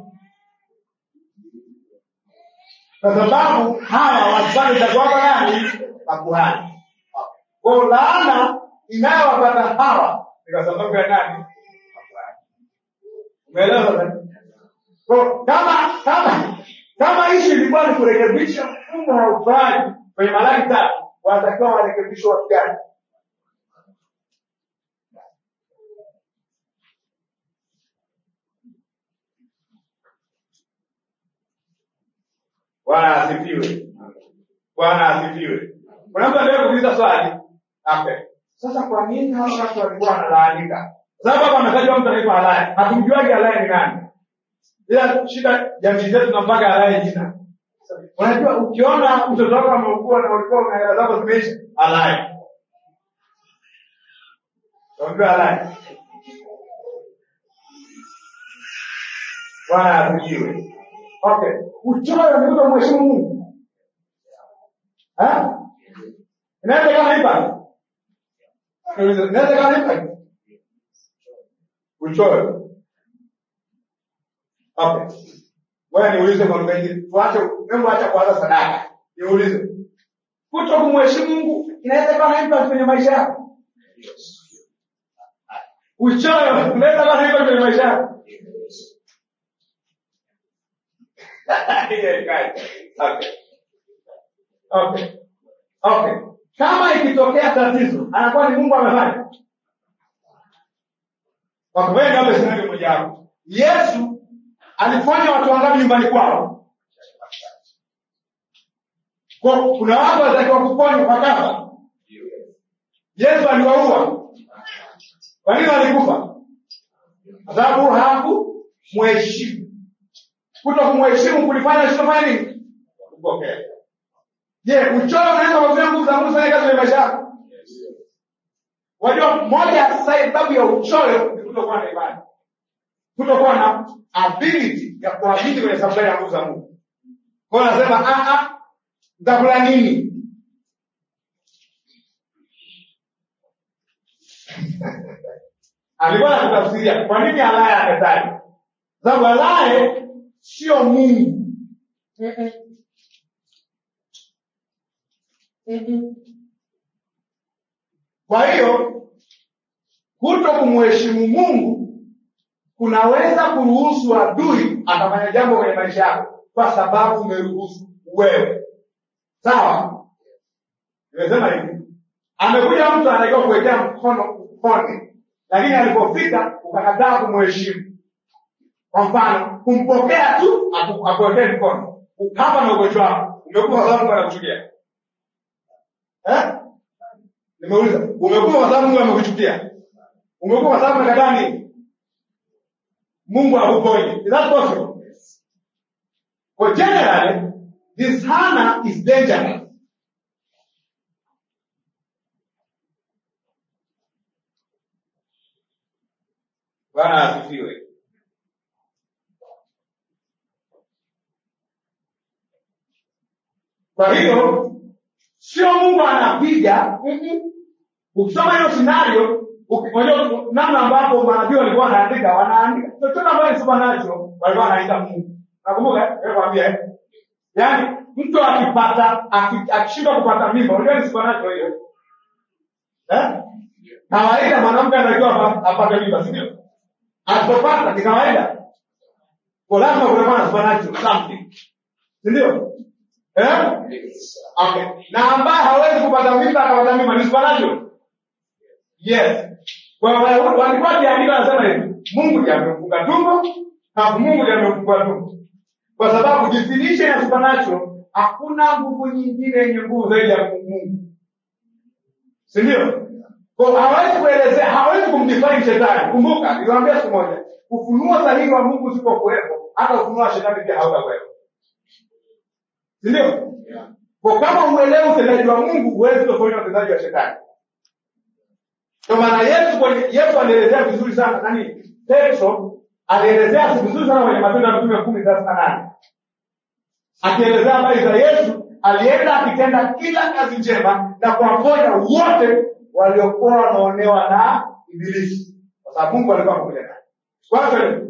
kwa sababu hawa wasifanye cha kwamba nani? Makuhani. Okay. Kwa hiyo laana inayowapata hawa ni kwa sababu ya nani? Makuhani. Umeelewa sasa? Kwa hiyo kama kama kama ishi ilikuwa ni kurekebisha mfumo wa utoaji kwenye Malaki tatu, wanatakiwa warekebishwe watu gani? Bwana asifiwe. Bwana asifiwe. Kuna mtu anataka kuuliza swali. Okay. Sasa kwa nini hawa watu walikuwa wanalaanika? Kwa sababu hapa ametajwa mtu anaitwa Alaya. Hatumjuagi Alaya ni nani. Ila shida jamii zetu tunampaga Alaya jina. Unajua ukiona mtoto wako ameugua na ulikuwa una hela zako zimeisha, Alaya. Unajua Alaya. Bwana asifiwe. Okay. Uchoyo ni kuto mheshimu Mungu. Eh? Inaweza kama ipa? Inaweza kama ipa? Uchoyo. Okay. Wewe niulize kwa lugha nyingine. Tuache, hebu acha kuanza sadaka. Niulize. Kuto kumheshimu Mungu inaweza kuwa na impact kwenye maisha yako. Uchoyo unaweza kuwa na impact kwenye maisha yako. Okay. Okay. Okay. Kama ikitokea tatizo, anakuwa ni Mungu amefanya. Watu wengi hapa sinaje mmoja wapo. Yesu alifanya watu wangapi nyumbani kwao? Kwa kuna watu walitakiwa kuponywa kwa kafa. Yesu aliwaua. Kwa nini walikufa? Kwa sababu hawakumheshimu. Kuto kumheshimu kulifanya Yesu kufanya nini? kupokea je uchoyo unaweza kuzuia nguvu za mungu kufanya kazi kwenye maisha yako wajua moja ya sababu ya uchoyo ni kutokuwa na imani kutokuwa na ability ya kuamini kwenye safari ya nguvu za mungu kwao nasema "Ah, ah, nitakula nini alikuwa anatafsiria kwa nini alaye ametaja sababu alaye sio mungu Mm-mm. Mm-mm. kwa hiyo kuto kumheshimu mungu kunaweza kuruhusu adui atafanya jambo kwenye maisha yako kwa sababu umeruhusu wewe sawa nimesema hivi amekuja mtu anatakiwa kuwekea mkono upone lakini alipofika ukakataa kumheshimu kwa mfano kumpokea tu aku- akuwekee mkono ukapa na ugonjwa wako umekufa kwa sababu mungu anakuchukia eh? nimeuliza umekufa kwa sababu mungu amekuchukia umekufa kwa sababu umekataa nini mungu akuponye is that possible for generally this hana is dangerous bwana asifiwe kwa hiyo sio mungu anapiga mm-mm. ukisoma hiyo scenario uki- unajua namna ambapo manabii walikuwa wanaandika wanaandika chochote ambayo ni supernatural walikuwa wanaandika mungu nakumbuka eh, kwambia eh? yaani mtu akipata aki- akishindwa kupata mimba unajua ni supernatural hiyo eh? kawaida mwanamke anatakiwa apa- apate mimba si ndio asipopata ni kawaida kwa lazima kutakuwa na supernatural something si ndio eh? okay na ambaye hawezi kupata mimba akapata mimba ni supernatural yes kwa Wayahudi walikuwa kiandika wanasema hivi mungu ndiye amemfunga tumbo na mungu ndiye amemfungua tumbo kwa sababu definition ya supernatural hakuna nguvu nyingine yenye nguvu zaidi ya mungu si ndio Kwa hawezi kuelezea hawezi kumdefine shetani kumbuka niliwaambia siku moja ufunuo sahihi wa mungu usipokuwepo hata ufunuo wa shetani pia hautakuwepo si ndio kwa kama uelewi utendaji wa mungu huwezi tofauti na utendaji wa shetani ndio maana yesu kwenye yesu alielezea vizuri sana nani petro alielezea vizuri sana kwenye matendo ya mtume kumi thelathini na nane akielezea habari za yesu alienda akitenda kila kazi njema na kuwaponya wote waliokuwa wanaonewa na ibilisi kwa sababu mungu alikuwa pamoja naye kwanza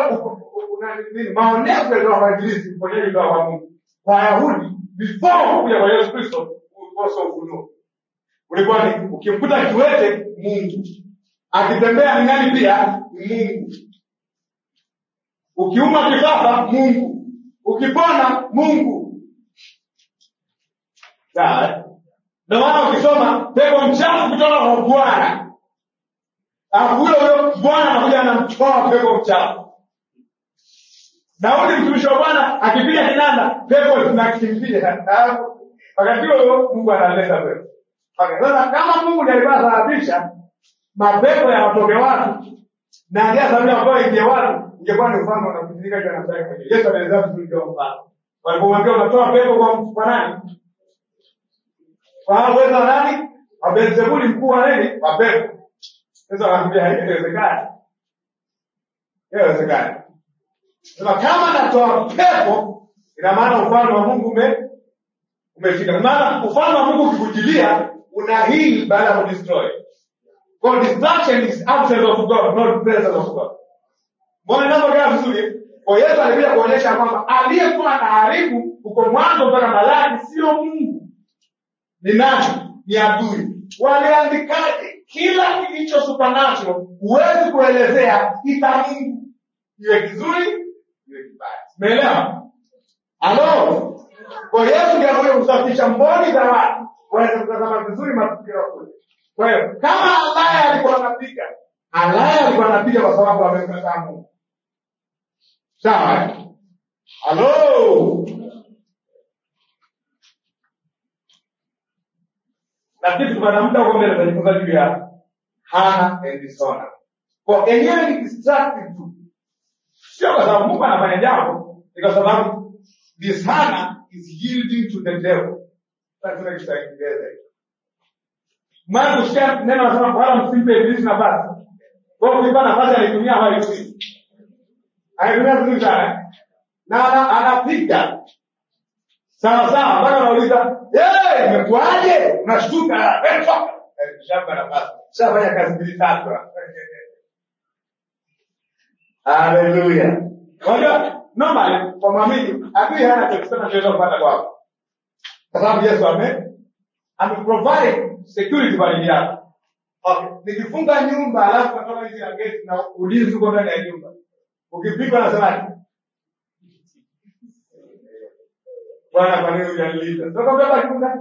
maonevu yalitoka kwa ibilisi uponyaji kutoka kwa mungu kwa wayahudi before kuja kwa yesu kristo ulikuwa sio ufunuo ulikuwa ni ukimkuta kiwete mungu akitembea ni nani pia ni mungu ukiuma kifafa mungu ukipona mungu sawa eh? ndio maana ukisoma pepo mchafu kutoka kwa bwana alafu huyo huyo bwana anakuja anamtoa pepo mchafu daudi mtumishi wa bwana akipiga kinanda pepo zinakimbia Alafu, wakati huo huo mungu analeta pepo okay. sasa kama mungu ndiye alikuwa anasababisha mapepo ya watoke watu na ndia sababu ambayo ingie watu ingekuwa ni mfano unapitilika juu ya nafsi yake mwenyewe yesu anaelezea vizuri ndio mfano walipomwambia unatoa pepo kwa kwa nani kwa uwezo wa nani wa Beelzebuli mkuu wa nini wa pepo sasa wanakuambia haiwezekani haiwezekani sema kama natoa pepo ina maana ufalme wa mungu ume umefika maana ufalme wa mungu ukikujilia una hili baada ya kudestroy kwa destruction is absence of god not presence of god mbona inavyokaa vizuri kwa yesu alikuja kuonyesha kwamba aliyekuwa anaharibu uko mwanzo mpaka malaki sio mungu ni nani ni adui waliandikaje kila kilicho supernatural huwezi kuelezea ita mungu iwe kizuri iwe kibaya umeelewa halo kwa yesu ndiye anakuja kusafisha mboni za watu waweze kutazama vizuri matukio kule kwa hiyo kama alaya alikuwa anapiga alaya alikuwa anapiga kwa sababu amemkataa mungu sawa eh? halo lakini tupata muda huko mbele tutajifunza juu ya hana and dishonor kwa enyewe ni distractive tu sio kwa sababu mungu anafanya jambo ni kwa sababu dishana is yielding to the devil. Sasa tuna Kiingereza hicho. Maana kusikia neno nasema wala msimpe ibilisi nafasi. Kwa hiyo kuipa nafasi alitumia hapa ibilisi. Alitumia vizuri sana. Na ana- anapiga sawa sawa mpaka unauliza, "Eh, imekuaje?" Unashtuka, "Eh, toka." Eh, Shamba nafasi. Shafanya kazi mbili tatu. Haleluya. Unajua normally kwa mwamini adui hana cha kusema tunaweza kupata kwako. Kwa sababu Yesu ame ameprovide security kwa ajili yako. Okay. Nikifunga nyumba alafu natoka nje ya gate na ulinzi uko ndani ya nyumba. Ukipigwa nasemaje? Bwana kwa nini hujanilinda? Sasa baba nyumba.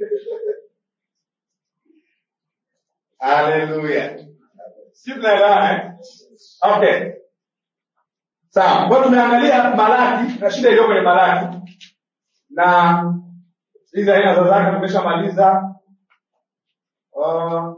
Haleluya. Si tunaelewana eh? Okay. Sawa. Kwa hiyo tumeangalia Malaki na shida iliyo kwenye Malaki na hizi aina za zaka tumeshamaliza. Uh,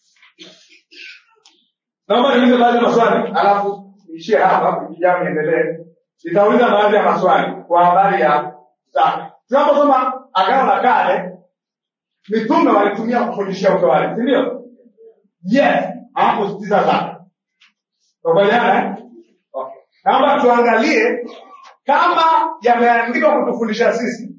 naomba niulize baadhi ya maswali alafu niishie hapa, kijana niendelee. Nitauliza baadhi ya maswali kwa habari ya zaka. Tunaposoma Agano la Kale, mitume walitumia kufundishia utoaji, si ndio? Yes, hawakusitiza zaka. Tukubaliana eh? Okay. Naomba tuangalie kama yameandikwa kutufundisha sisi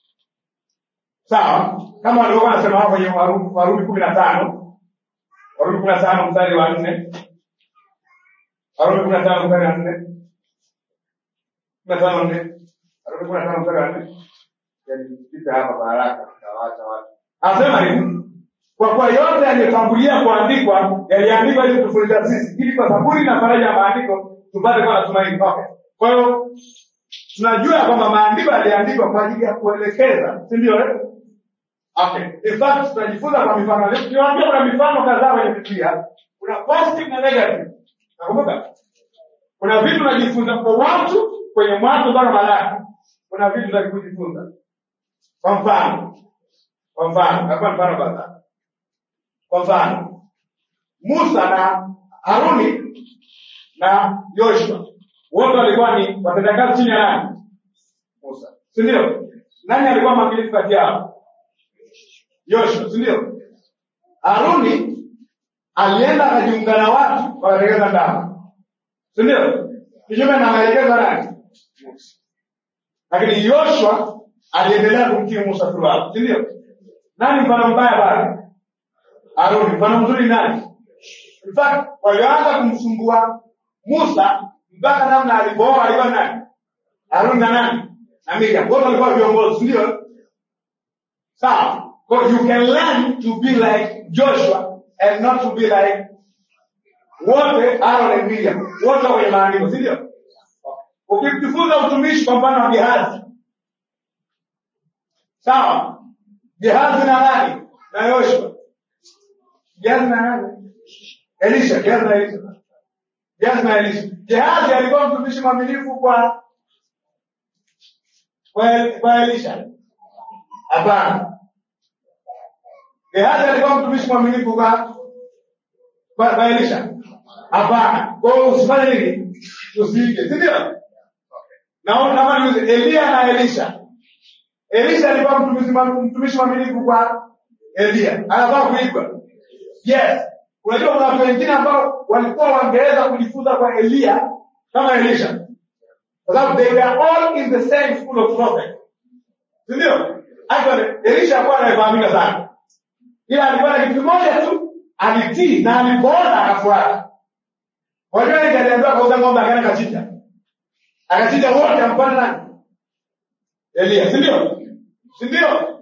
sawa kama walivyokuwa wanasema hapo kwenye Warumi Warumi kumi na tano Warumi kumi na tano mstari wa nne Warumi kumi na tano mstari wa nne kumi na tano nne Warumi kumi na tano mstari wa nne Yani, pita hapa kwa haraka tawaacha watu anasema hivi kwa kuwa yote yaliyotangulia kuandikwa yaliandikwa ili kutufundisha sisi ili kwa saburi na faraja ya maandiko tupate kuwa na tumaini okay. kwa hiyo tunajua ya kwamba maandiko yaliandikwa kwa ajili ya kuelekeza si ndio eh? okay in fact tunajifunza kwa mifano Leo tuliwaambia kuna mifano kadhaa kwenye biblia kuna positive na negative nakumbuka kuna vitu unajifunza kwa watu kwenye mwanzo mpaka malaki kuna vitu za kujifunza kwa mfano kwa mfano hapa mfano kadhaa kwa mfano musa na haruni na yoshua wote walikuwa ni watendakazi chini ya nani musa si ndio nani alikuwa mwaminifu kati yao yoshua si ndio haruni alienda akajiunga na watu wakategeza ndama si ndio kinyume na maelekezo ya nani musa lakini yoshua aliendelea kumtii musa throughout si ndio nani mfano mbaya pale haruni mfano mzuri nani In fact, walioanza kumsumbua Musa mpaka namna alipooa alikuwa nani? Haruni na nani? Na Miriam. Wote walikuwa viongozi, ndio? Sawa. So you can learn to be like Joshua and not to be like wote Aaron and Miriam. Wote kwenye maandiko, si ndio? Ukijifunza utumishi kwa mfano wa Gehazi. Sawa. Gehazi na nani? Na Yoshua. Gehazi na nani? Elisha, Gehazi na Elisha. Gehazi na Elisha. Gehazi alikuwa mtumishi mwaminifu kwa kwa, kwa Elisha. Hapana. Gehazi alikuwa mtumishi mwaminifu kwa kwa, kwa Elisha. Hapana. Kwa hiyo usifanye nini? Usiige, si ndio? Na naomba niulize Elia na Elisha. Elisha alikuwa mtumishi mtumishi mwaminifu kwa Elia. Anafaa kuigwa. Yes. Unajua kuna watu wengine ambao walikuwa wangeweza kujifunza kwa Elia kama Elisha. Kwa sababu they were all in the same school of prophet. Si ndio? Actually Elisha alikuwa anayefahamika sana. Ila alikuwa na kitu kimoja tu, alitii na alipoona akafuata. Wajua yeye aliambiwa kauza ng'ombe akaenda kachinja. Akachinja wote ampana nani? Elia, si ndio? Si ndio?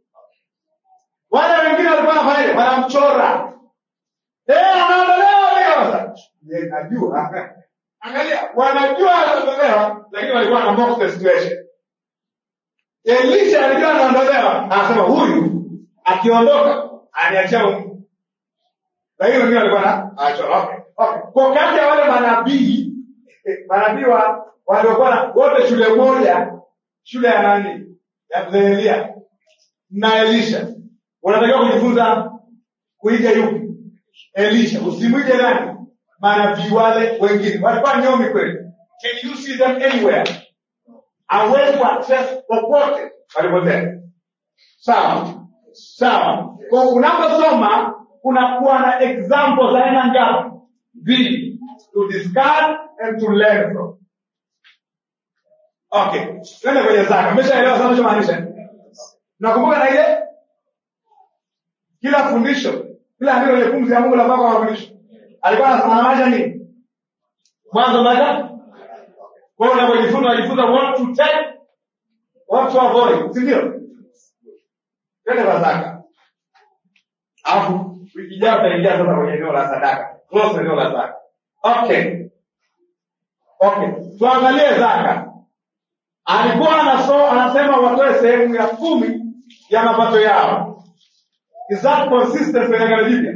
Wale wengine walikuwa wanafanya wanamchora. Eh, anaondolewa leo sasa. Yeye najua. Angalia, wanajua anaondolewa lakini walikuwa na mock the situation. Elisha alijua anaondolewa, anasema huyu akiondoka aniachia Mungu. Lakini wengine walikuwa na achora. Okay. Okay. Kwa kati ya wale manabii manabii wa waliokuwa na wote shule moja, shule ya nani? Ya mzee Elia na Elisha. Unatakiwa kujifunza kuiga yupi? Elisha. Usimwige nani? Manabii wale wengine. Walikuwa nyomi kweli. Can you see them anywhere? hauwezi kuaccess popote palipotea sawa sawa kwa unaposoma kunakuwa na example za aina ngapi mbili to discard and to learn from okay twende kwenye zaka meshaelewa sana nachomaanisha nakumbuka na ile kila fundisho kila andiko lenye pumzi ya mungu la mpaka wa mafundisho alikuwa anamaanisha nini mwanzo mpaka kwa hiyo unapojifunza unajifunza what to take what to avoid si ndio twende kwa zaka alafu wiki ijayo utaingia sasa kwenye eneo la sadaka close eneo la zaka okay okay tuangalie zaka alikuwa anaso, anasema watoe sehemu ya kumi ya mapato yao is that consistent kwenye agano jipya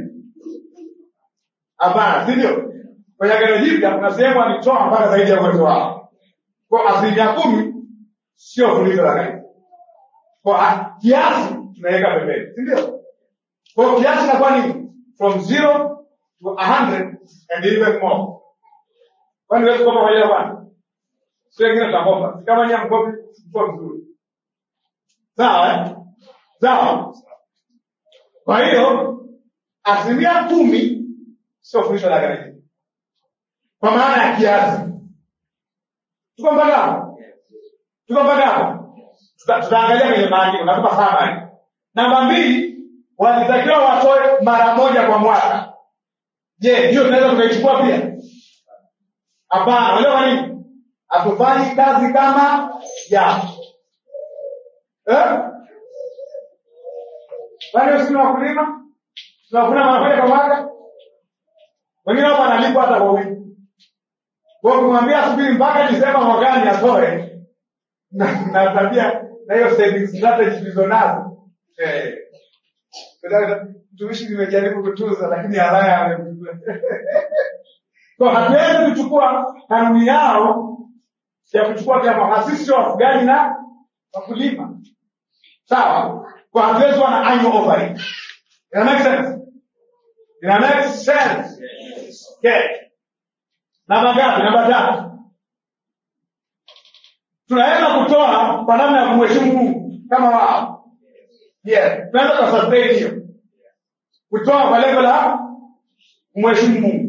hapana si ndio kwenye agano jipya kuna sehemu alitoa mpaka zaidi ya uwezo wao kwa asilimia kumi sio fundisho la kanisa kwa a- kiasi tunaweka pembeni si ndio kwa kiasi inakuwa ni from zero to a hundred and even more kwani huwezi kukopa kwa ajili ya bwana sio wengine tutakopa si kama nyie mkopi mkoa mzuri sawa eh? sawa kwa hiyo asilimia kumi sio fundisho la kanisa kwa maana ya kiasi tuko mpaka hapo tuko mpaka hapo Tuta- tutaangalia kwenye maandiko natupa samari namba mbili walitakiwa watoe mara moja kwa mwaka je hiyo tunaweza tukaichukua pia hapana unajua kwa nini hatufanyi kazi kama ya eh? kwani sisi ni wakulima tunavuna mara moja kwa mwaka wengine hapa analipwa hata kwa wiki kwa kumwambia subiri mpaka Disemba mwakani atoe na na tabia na hiyo saving strategy tulizonazo eh mtumishi nimejaribu kutunza lakini haraya amekuwa kwa hatuwezi kuchukua kanuni yao ya kuchukua kama sisi sio wafugaji na wakulima sawa kwa hatuwezi kuwa na annual offering ina make sense ina make sense okay namba ngapi namba tatu tunaweza kutoa kwa namna ya kumheshimu mungu kama wao yes tunaweza kusustain hiyo kutoa kwa lengo la kumheshimu mungu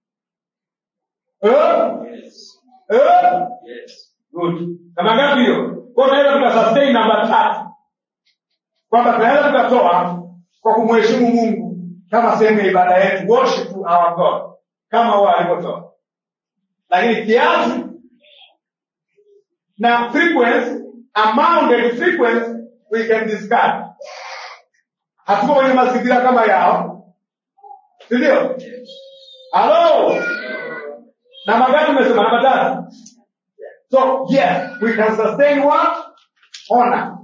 eh? Eh? good namba ngapi hiyo kwa tunaweza tukasustain namba tatu kwamba tunaweza tukatoa kwa kumheshimu mungu kama sehemu ya ibada yetu worship to our god kama wao walivyotoa lakini kiasi na frequency amount and frequency we can discard hatuko kwenye mazingira kama yao sindio halo namba gani umesema namba tatu so yes we can sustain what honor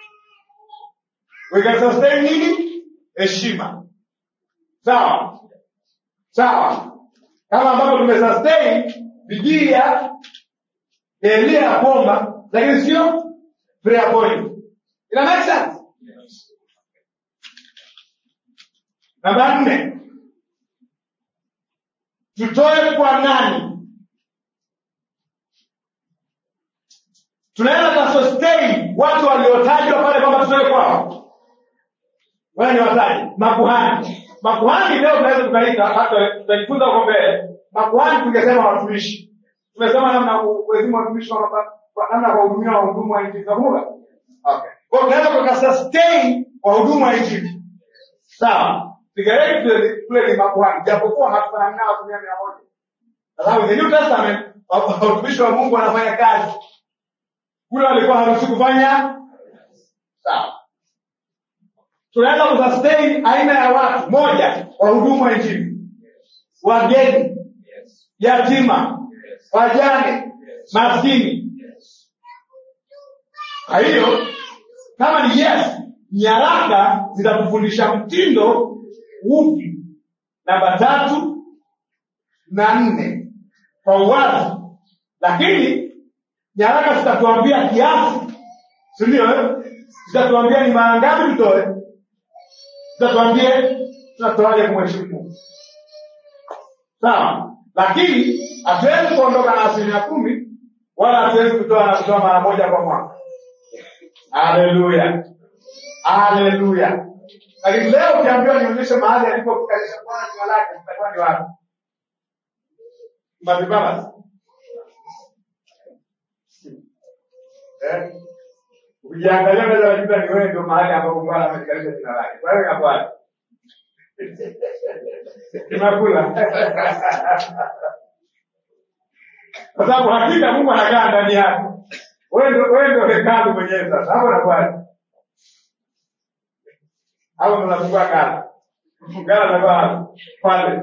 we can sustain nini heshima sawa sawa kama ambavyo tumesustain bidii ya elia ya kuomba lakini sio prayer point ina make sense namba nne tutoe kwa nani tunaweza kasustain watu waliotajwa pale kwamba tutoe kwao wala ni wataji makuhani makuhani leo tunaweza tukaita hata tutajifunza huko mbele makuhani tungesema watumishi tumesema namna kuheshimu watumishi kwa mapa- kwa namna ya kuwahudumia wahudumu wa injili nakumbuka okay kwa hiyo tunaweza tukasustain wahudumu wa injili sawa sigareti kule kule ni makuhani japokuwa hatufanani nao asilimia mia moja kwa sababu the new testament wa- watumishi wa mungu wanafanya kazi kule walikuwa haruhusi kufanya sawa tunaweza kusustain aina ya watu moja wahudumu wa injili wageni yatima wajane maskini kwa hiyo kama ni yes nyaraka zitatufundisha mtindo upi namba tatu na nne kwa uwazi lakini nyaraka zitatuambia kiasi sindio eh? zitatuambia ni mara ngapi tutoe zitatuambie tunatoaje kumheshimu mungu sawa lakini hatuwezi kuondoka na asilimia kumi wala hatuwezi kutoa na kutoa mara moja kwa mwaka haleluya haleluya lakini leo ukiambiwa nionyeshe mahali alipokalisha bwana jina lake itakuwa ni wapi Matibalas. Eh? Ukiangalia mbele ya Yuda ni wewe ndio mahali ambapo Bwana amekalisha jina lake. Kwa hiyo inakuwa tunakula. Kwa sababu hakika Mungu anakaa ndani yako. Wewe ndio wewe ndio hekalu mwenyewe sasa. Hapo inakuwa hapo tunafungua gala. Gala inakuwa pale.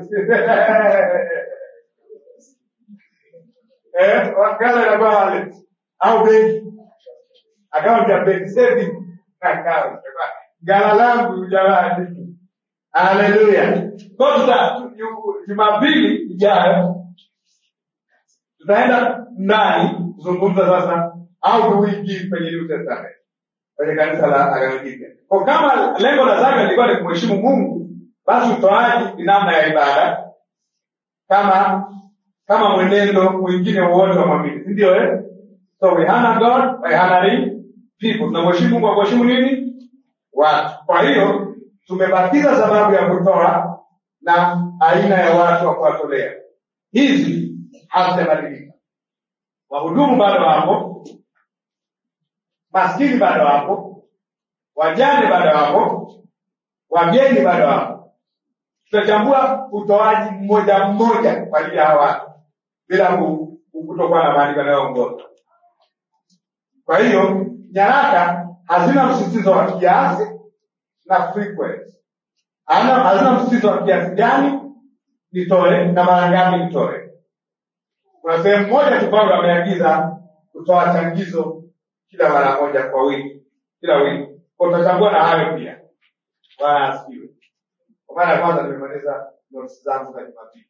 Eh, gala inakuwa wallet au benki account ya benki saving account gala langu jamani haleluya kwa tuta jumapili ijayo tutaenda ndani kuzungumza sasa au do we give kwenye New Testament kwenye kanisa la Agano Jipya kwa kama lengo la zaka lilikuwa ni kumheshimu Mungu basi utoaji ni namna ya ibada kama kama mwenendo mwingine wowote wa mwamini si ndio eh? so we honor God by honoring people tunamheshimu Mungu kwa kuheshimu nini watu kwa hiyo tumebatiza sababu ya kutoa na aina ya watu wa kuwatolea hizi hazijabadilika wahudumu bado wapo maskini bado wapo wajane bado wapo wageni bado wapo tutachambua utoaji mmoja mmoja kwa ajili ya hawa watu bila ku- ku- kutokuwa na maandiko yanayoongoza kwa hiyo nyaraka hazina msisitizo wa kiasi na frequency Hana- hazina msisitizo wa kiasi gani nitoe na mara ngapi nitoe kuna sehemu moja tu paulo ameagiza kutoa changizo kila mara moja kwa wiki kila wiki kwa tutachambua na hayo pia bwana asifiwe kwa mara ya kwanza nimemaliza notes zangu za jumapili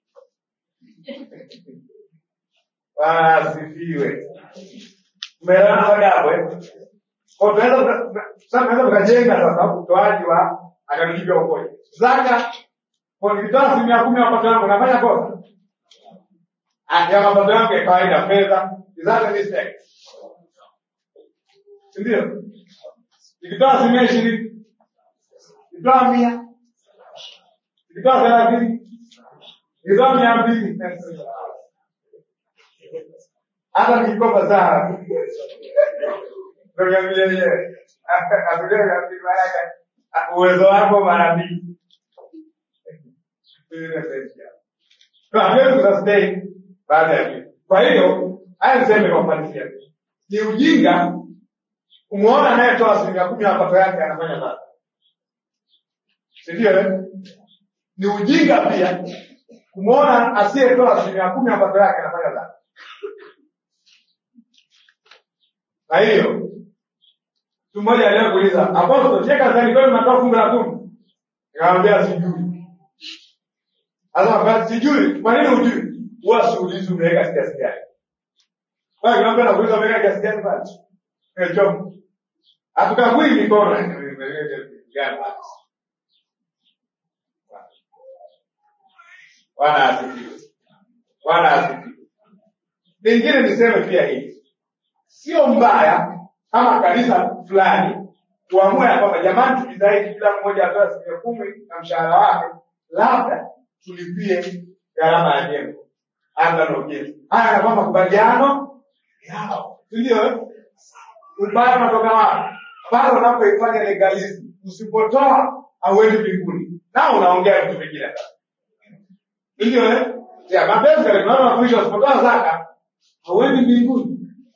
bwana asifiwe umeelewana mpaka hapo eh? Kwa tunaweza tuka- sasa tunaweza tukajenga sasa utoaji wa akanijibia ukoje zaka kwa nikitoa asilimia kumi ya mapato yangu nafanya kosa Ah, ya mapato yangu ya kawaida fedha is that a mistake Si ndio nikitoa asilimia ishirini nikitoa mia nikitoa thelathini nikitoa mia mbili hata nikikopa sana ndio vile vile atulie katika yake uwezo wako mara mbili Kwa hatuwezi kusustain baada ya vile. Kwa hiyo haya niseme kwa ufanisia, ni ujinga kumwona anayetoa asilimia kumi ya mapato yake anafanya dhambi, si ndio? eh? Ni ujinga pia kumwona asiyetoa asilimia kumi ya mapato yake anafanya dhambi. Kwa hiyo mtu mmoja aliwahi kuuliza apostol, je, kanisani kwenu mnatoa fungu la kumi? Nikamwambia sijui. Sasa basi sijui, kwa nini hujui? Huwa siulizi umeweka kiasi gani. Kwa hiyo kama nakuuliza umeweka kiasi gani basi? Nimechoka. Hatukagui mikono gani basi. Bwana asifiwe. Bwana asifiwe. Lingine niseme pia hili, sio mbaya kama kanisa fulani tuamue ya kwamba jamani, tujitahidi kila mmoja atoe asilimia kumi na mshahara wake, labda tulipie gharama ya jengo hata na ujenzi. Haya yanakuwa makubaliano yao, si ndio? eh? Ubaya unatoka wapi? Pale unapoifanya legalism, usipotoa hauendi mbinguni, nao unaongea vitu vingine sasa, si ndio? eh? Ya mapenzi yale tunaona mafundisho, usipotoa zaka hauendi mbinguni.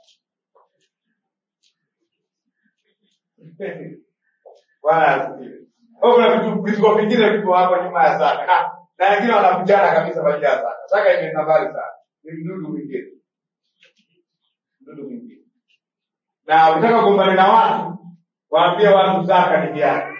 Bwana asifiwe. Kwa hiyo kuna vitu vituko vingine viko hapo nyuma ya zaka na na wengine wanakujana kabisa kwa ajili ya zaka. Zaka imeenda mbali sana, ni mdudu mwingine, mdudu mwingine. Na ukitaka kugombana na watu, waambie watu zaka ni hiari.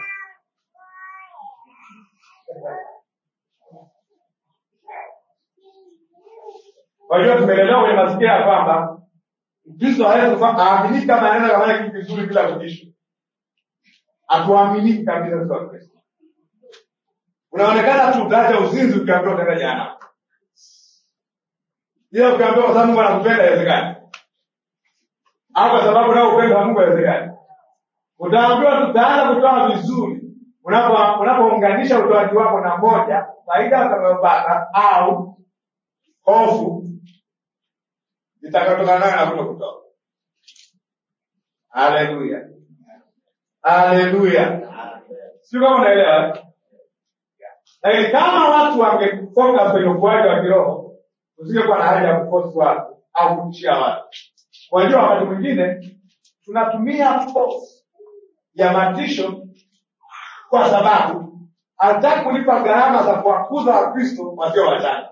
Kwa hiyo tumelelewa kwenye mazingira ya kwamba Mkristo hawezi kufa- haaminiki kama anaweza kufanya kitu kizuri bila kutishwa. Hatuaminiki kabisa sisi Wakristo. Unaonekana tu utaacha uzinzi ukiambiwa utaenda jehanamu. Ila ukiambiwa kwa sababu Mungu anakupenda haiwezekani. au kwa sababu nao upendo wa Mungu haiwezekani. Utaambiwa tutaanza kutoa vizuri unapo- unapounganisha utoaji wako na moja, faida utakayopata au hofu itakayotokana nayo na kuto kutoa. Haleluya, haleluya! Sio kama unaelewa. Lakini kama watu wangefocus kwenye ukuaji wa kiroho, usingekuwa na haja ya kuforce watu au kutishia watu. Unajua, wakati mwingine tunatumia force ya matisho kwa sababu hataki kulipa gharama za kuwakuza Wakristo wasio wachanga,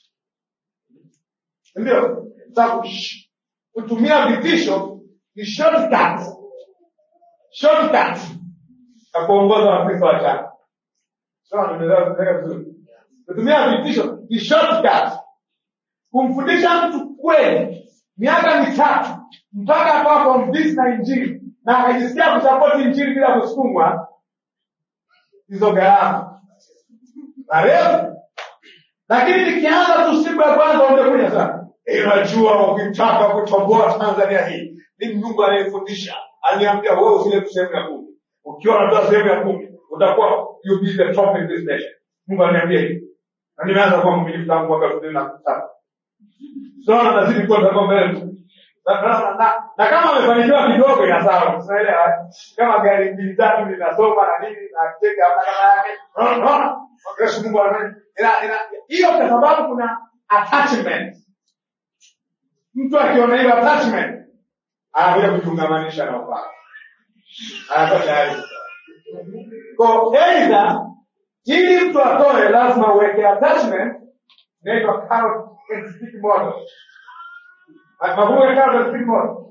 ndio sababu sh- kutumia vitisho ni shortcut, shortcut ya kuongoza Wakristo wachanga. Sawa, nimeelewa nimeelewa vizuri. Kutumia vitisho ni shortcut. Kumfundisha mtu kweli miaka mitatu mpaka akawa convinced na Injili na akajisikia kusapoti Injili bila kusukumwa, hizo gharama marefu. Lakini nikianza tu siku ya kwanza ungekuja sana, "Eh, unajua ukitaka kutomboa Tanzania hii ni Mungu anayefundisha, aliniambia wewe usile tu sehemu ya kumi. Ukiwa unatoa sehemu ya kumi utakuwa you be the top in this nation. Mungu aliniambia hivi, na nimeanza kuwa mwaminifu tangu mwaka elfu mbili na saba. Sasa nazidi kuwa tako mbele tu. Na, na, na, na, na kama amefanikiwa kidogo ina sawa, tunaelewa. Kama gari mbili tatu linasoma na nini na cheka hamna kama yake. Unaona? Unaona? Yesu Mungu anaye. Ina ina hiyo kwa sababu kuna attachment. Mtu akiona hiyo attachment anakuja kujungamanisha na upako. Anakuwa tayari. Kwa aidha ili mtu atoe lazima uweke attachment inaitwa carrot and stick model. Mafungu ya carrot and stick model.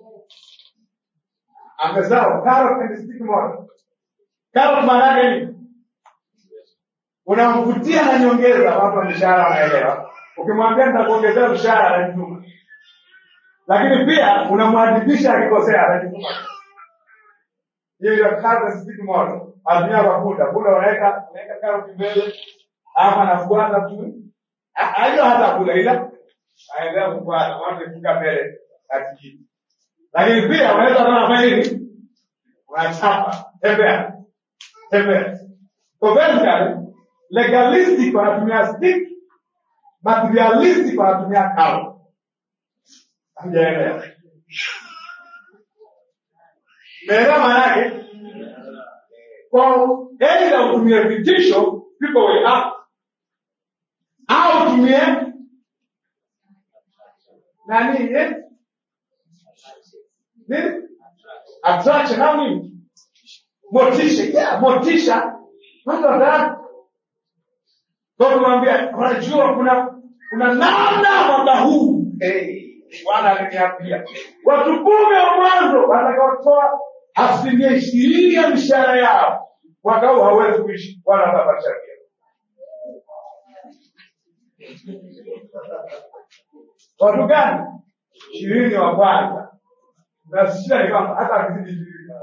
Amesahau carrot and stick model. Carrot maana yake nini? Unamvutia na nyongeza, watu wa mishahara wanaelewa. Ukimwambia nitakuongezea mshahara anajituma, lakini pia unamwadibisha akikosea anajituma. Hiyo ndio carrot and stick model. Atumia kwa punda, punda unaweka unaweka karoti mbele, ama anafuata tu, Ha- hiyo hata kula, ila aendelea kufuata, mwanzo ikifika mbele akijini. Lakini pia unaweza kama unafanya nini, unachapa, tembea tembea. Kwa vertical, legalistic wanatumia stick, materialistic wanatumia carrot. Hamjaelewa? Umeelewa maana yake? Kwa aidha utumie vitisho people will act au utumie nani eh? nini attraction au nini motisha yeah, motisha watu wataka kwa kumwambia unajua kuna kuna namna mwaka huu hey, bwana aliniambia watu kumi wa mwanzo watakaotoa asilimia ishirini ya mishahara yao mwaka huu hawezi kuishi wala watapata chakula watu gani ishirini wa kwanza na shida ni kwamba hata akizidi ishirini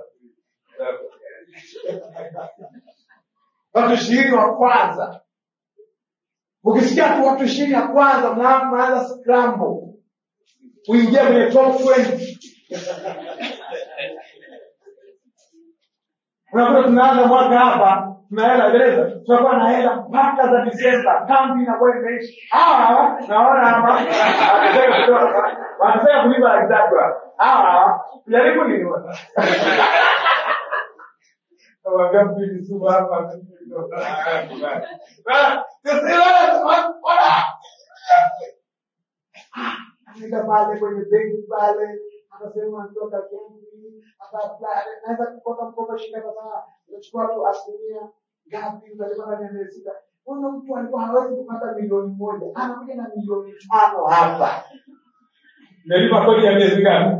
watu ishirini wa kwanza ukisikia tu watu ishirini ya kwanza mna- mnaanza scramble kuingia kwenye top 20 unakuta tunaanza mwaka hapa tuna hela gereza tunakuwa na hela mpaka za disemba kambi inakuwa imeishi hawa naona hapa wanataka kutoka wanataka kulipa laki tatu hapa hawa jaribu nini Kawaambia mpili sumu hapa Ah, tusiwe, ona. anaenda pale kwenye benki pale anasema natoka benki ataapply naweza kupata mkopo shilingi kadhaa unachukua tu asilimia ngapi utalipa ndani ya miezi sita huyo mtu alikuwa hawezi kupata milioni moja anakuja na milioni tano hapa umelipa kodi ya miezi ngapi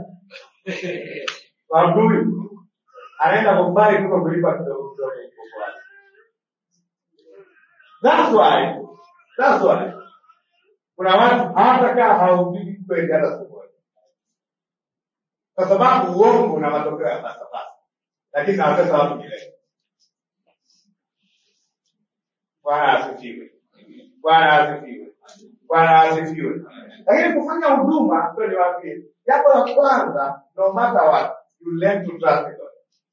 wabui anaenda kumbai kuko kulipa kidogo kidogo mkopo wake that's why that's why kuna watu hawatakaa hawahubiri kweli hata siku moja, kwa sababu uongo una matokeo ya pasapasa, lakini nawatesa watu milele. Bwana asifiwe, Bwana asifiwe. bwana asifiwe lakini kufanya huduma ndio niwaambie jambo la kwanza no matter what you learn to trust God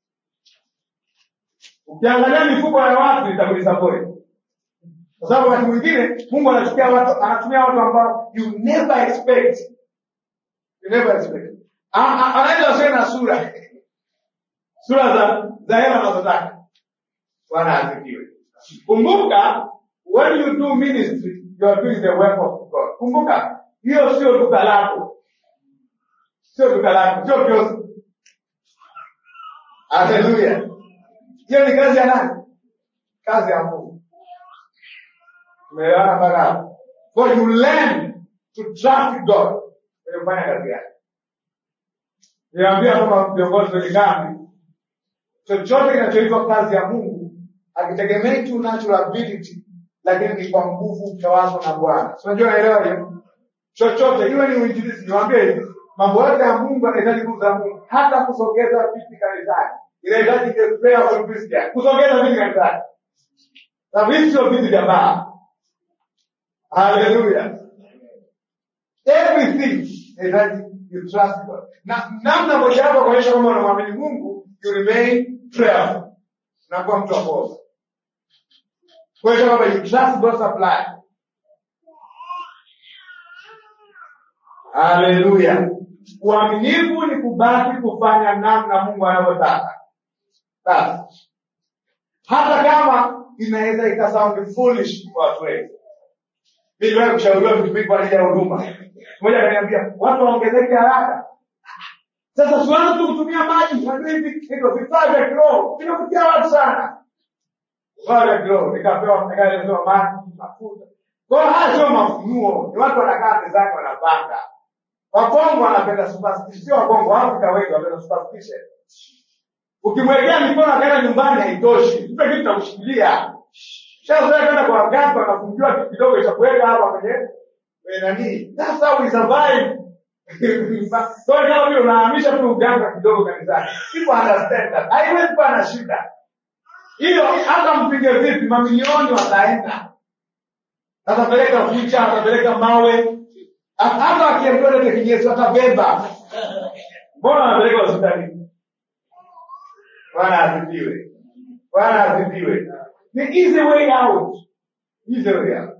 ukiangalia mifuko ya watu itakulisapoti kwa sababu wakati mwingine mungu anachukia watu anatumia watu ambao you never expect you never expect A- a- anaweza wasiwe na sura sura za za hela anazotaka bwana asifiwe kumbuka when you do ministry you are doing the work of god kumbuka hiyo sio duka lako sio duka lako sio kioski haleluya hiyo ni kazi ya nani kazi ya mungu tumeelewana mpaka hapo so you learn to trust god kwenye kufanya kazi yake niambia kama viongozi wenye kambi chochote kinachoitwa kazi ya mungu akitegemei tu natural ability lakini ni kwa nguvu tawazo na bwana Si unajua naelewa hiyo chochote iwe ni uinjilizi niwaambie hivi mambo yote ya mungu anahitaji nguvu za mungu hata kusogeza viti kanisani inahitaji the prayer of Christian kusogeza viti kanisani na viti sio viti vya baa haleluya everything inahitaji you trust God na namna mojawapo ya kuonyesha kwamba unamwamini mungu you remain prayerful unakuwa mtu wa kuomba kuonyesha kwamba you trust God's supply haleluya uaminifu ni kubaki kufanya namna mungu anavyotaka basi hata kama inaweza ikasound foolish kwa watu wengi mi niliwahi kushauriwa vitu vingi kwa ajili ya huduma mmoja akaniambia watu waongezeke haraka sasa siwanze tu kutumia maji unajua hivi hivyo vifaa vya kiroho vinavutia watu sana vifaa vya kiroho nikapewa nikaelezewa maji mafuta kwa hiyo haya sio mafunuo ni watu wanakaa mezani wanapanga wakongo wanapenda superstition sio wakongo waafrika wengi wanapenda superstition ukimwekea mikono akaenda nyumbani haitoshi mpe kitu cha kushikilia shazoea kwenda kwa waganga wanafungiwa kitu kidogo cha kuweka hapa kwenye kwenye nani that's how we survive so kama vile unahamisha tu uganga kidogo kanisani people understand that haiwezi kuwa na shida hiyo hata mpige vipi mamilioni wataenda atapeleka kucha atapeleka mawe hata akiambiwa lete kinyesu atabeba mbona anapeleka hospitalini bwana asifiwe bwana asifiwe ni easy way out easy way out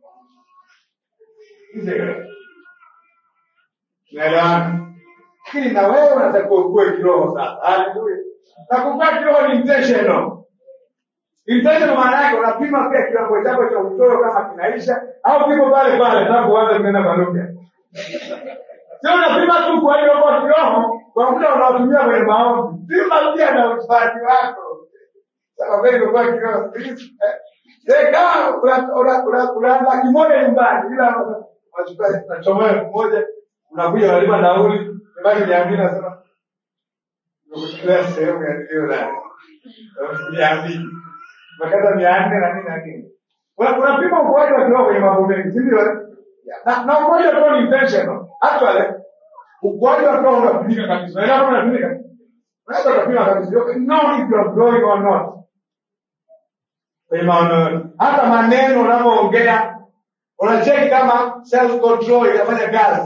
easy way out naelewana lakini na wewe unatakiwa ukue kiroho sasa haleluya na kukua kiroho ni intentional intentional maana yake unapima pia kiwango chako cha uchoyo kama kinaisha au kipo pale pale tangu kuanza kunena kwa lugha sio unapima tu kwa hiyo kwa kiroho kwa muda unaotumia kwenye maombi pima pia na ufaji wako sababu wewe umekuwa kiroho please eh kama una una una una laki moja nyumbani ila unachukua unachomoa elfu moja unakuja unalipa nauli ibaki mia mbili nasema nikuchukulia sehemu ya nilio nayo mia mbili makata mia nne na nini na nini Una- unapima ukuaji wa kiroho kwenye mambo mengi si ndio eh? na na ukuaji wa kiroho ni intentional actually ukuaji wa kiroho unapimika kabisa unaelewa kama unapimika unaweza ukapima kabisa you know if you are growing or not kwenye maono hata maneno unavyoongea unacheki kama self control inafanya kazi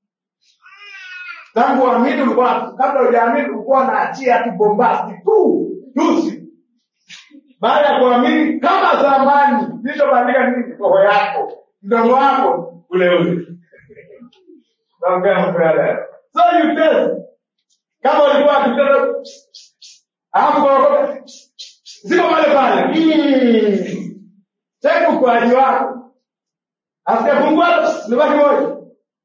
tangu uamini ulikuwa kabla hujaamini ulikuwa unaachia tu bombasti tu tusi baada ya kuamini kama zamani kilichobadilika nini roho yako mdomo wako ule ule naongea mambo ya leo so you test kama ulikuwa kitendo alafu kwa ziko pale pale Mm. cheki ukuaji wako asijafungua libaki moja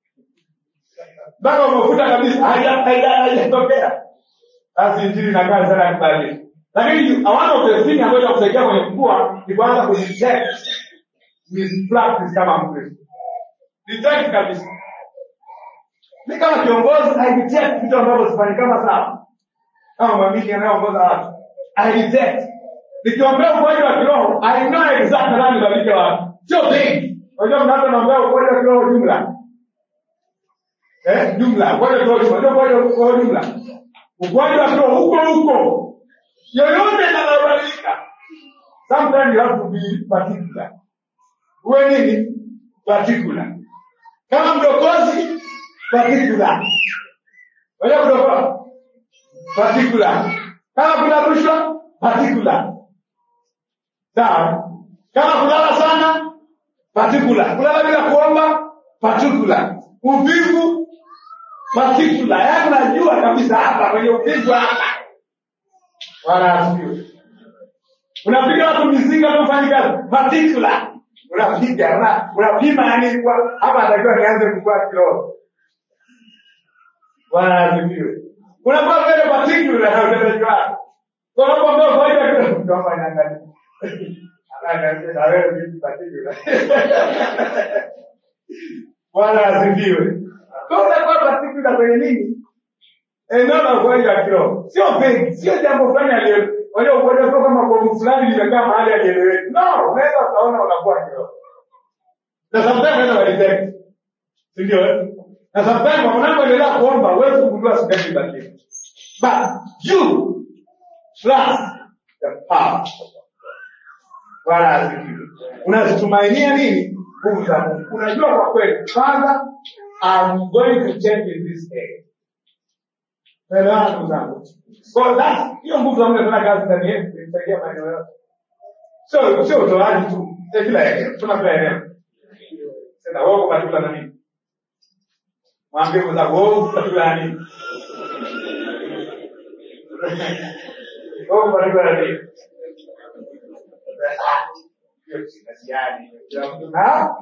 mpaka umefuta kabisa haija- haija- haijatokea basi injili inakaa sana ya kubadilika lakini one of the thing ambayo itakusaidia kwenye kukua ni kuanza kujitect mispractice kama mkristo detect kabisa mi kama kiongozi i detect vitu ambavyo sifanyi kama sawa kama mwamini anayeongoza watu i detect nikiombea ukuaji wa kiroho i know exactly nani babike watu sio mengi unajua mnaanza naombea ukuaji wa kiroho jumla eh jumla ukuaji wa kiroho jumla ndio ukuaji wa kiroho jumla ukuaji wa kiroho huko huko yoyote yanayobadilika sometimes you have to be particular uwe nini particular kama mdokozi particular Unajua kudokoa particular kama kuna rushwa particular sawa kama kulala sana particular kulala bila kuomba particular uvivu particular yaani unajua kabisa hapa kwenye uvivu hapa wala asifiwe unapiga watu mizinga tu kazi particular unapiga una- unapima yani kwa- hapa atakiwa nianze kukua kiroho Bwana asifiwe. Unakuwa vile particular na utendaji wako. Kwa sababu ambao faida kidogo kama inaangalia. Anaangalia na wewe vipi particular. Bwana asifiwe. Kwa unakuwa particular kwenye nini? Eneo la ugonjwa wa kiroho. Sio vengi, sio jambo fulani aliyo Wajua ugonjwa sio kama bomu fulani limekaa mahali alieleweki. No, unaweza ukaona unakuwa kiroho. Na sometimes unaweza walidetect. Si ndio? eh? Na sometimes unapoendelea kuomba huwezi kugundua sukari ibadilika. But you trust the power. of God. Bwana asifiwe. Unazitumainia nini? Nguvu za Mungu. Unajua kwa kweli, Father, I'm going to change in this area. Elewana ndugu zangu. So that hiyo nguvu za Mungu inafanya kazi ndani yetu inasaidia maeneo yote. Sio sio utoaji tu. Ya kila eneo. Tuna kila eneo. Sasa wao katika na nini? Mwambie mwenzako wao katika na nini? Wao katika na nini? Hiyo si kasiani. Kila mtu na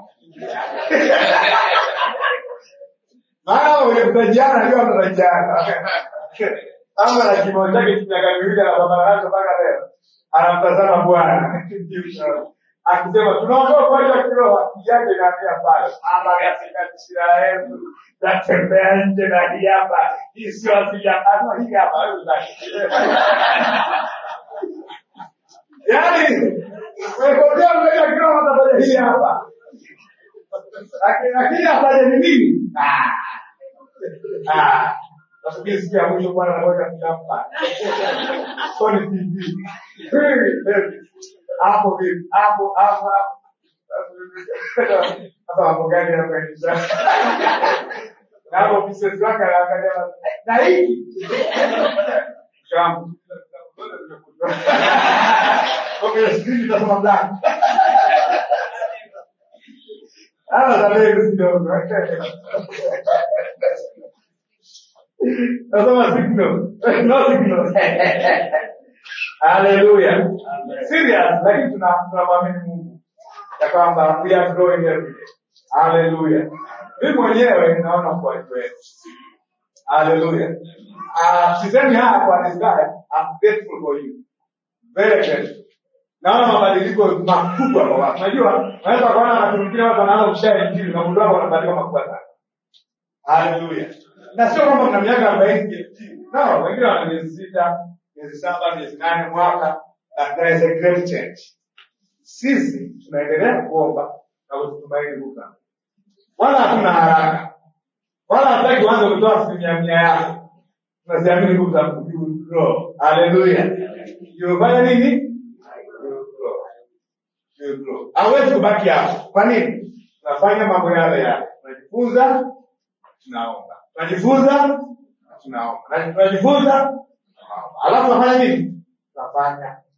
maana ukikutajiana ndio mtatajiana. Ama na kimo chake miaka miwili anapambana nacho mpaka leo. Anamtazama Bwana. Akisema tunaondoka kwa hiyo kiroho akili yake inaambia pale. Ama katika shira yetu tatembea nje na hii hapa. Hii sio asili ya kama hii hapa. Wewe unataka. Yaani wewe mbele ya kiroho atafanya hii hapa. Lakini lakini afanye ni nini? Ah. Ah. Nafikiri siku ya mwisho Bwana anaweka filamu pale. Sony TV. Hapo vipi? Hapo hapo hapo. Sasa mambo gani yanakuendesha? Na hapo business wake anaangalia na hiki. Shambu. Okay, sisi tutasoma black. Ah, también kidogo. Nasoma signo. No signo. Hallelujah. Serious, lakini tuna tunamwamini Mungu ya kwamba we are growing every day. Hallelujah. Mimi mwenyewe naona kwa kweli. Hallelujah. Ah, sisemi haya kwa desire. I'm grateful for you. Very grateful. Naona mabadiliko makubwa kwa watu. Unajua, unaweza kuona watu wengine watu wanaanza kushare injili na mundu wako wanabadilika makubwa sana. Haleluya. Na sio kwamba mna miaka 40 PhD. No, wengine wana miezi sita, miezi saba, miezi nane, mwaka. And there is a great change. Sisi tunaendelea kuomba na kutumaini Mungu. Wala hatuna haraka. Wala hataki uanze kutoa asilimia mia yako. Tunaziamini nguvu za Mungu. You will grow. Haleluya. You will fanya nini? You will grow. You will grow. Hawezi kubaki hapo. Kwa nini? Tunafanya mambo yale yale. Tunajifunza, tunaomba. Tunajifunza, tunaomba. Na tunajifunza, tunaomba. Alafu tunafanya nini? Tunafanya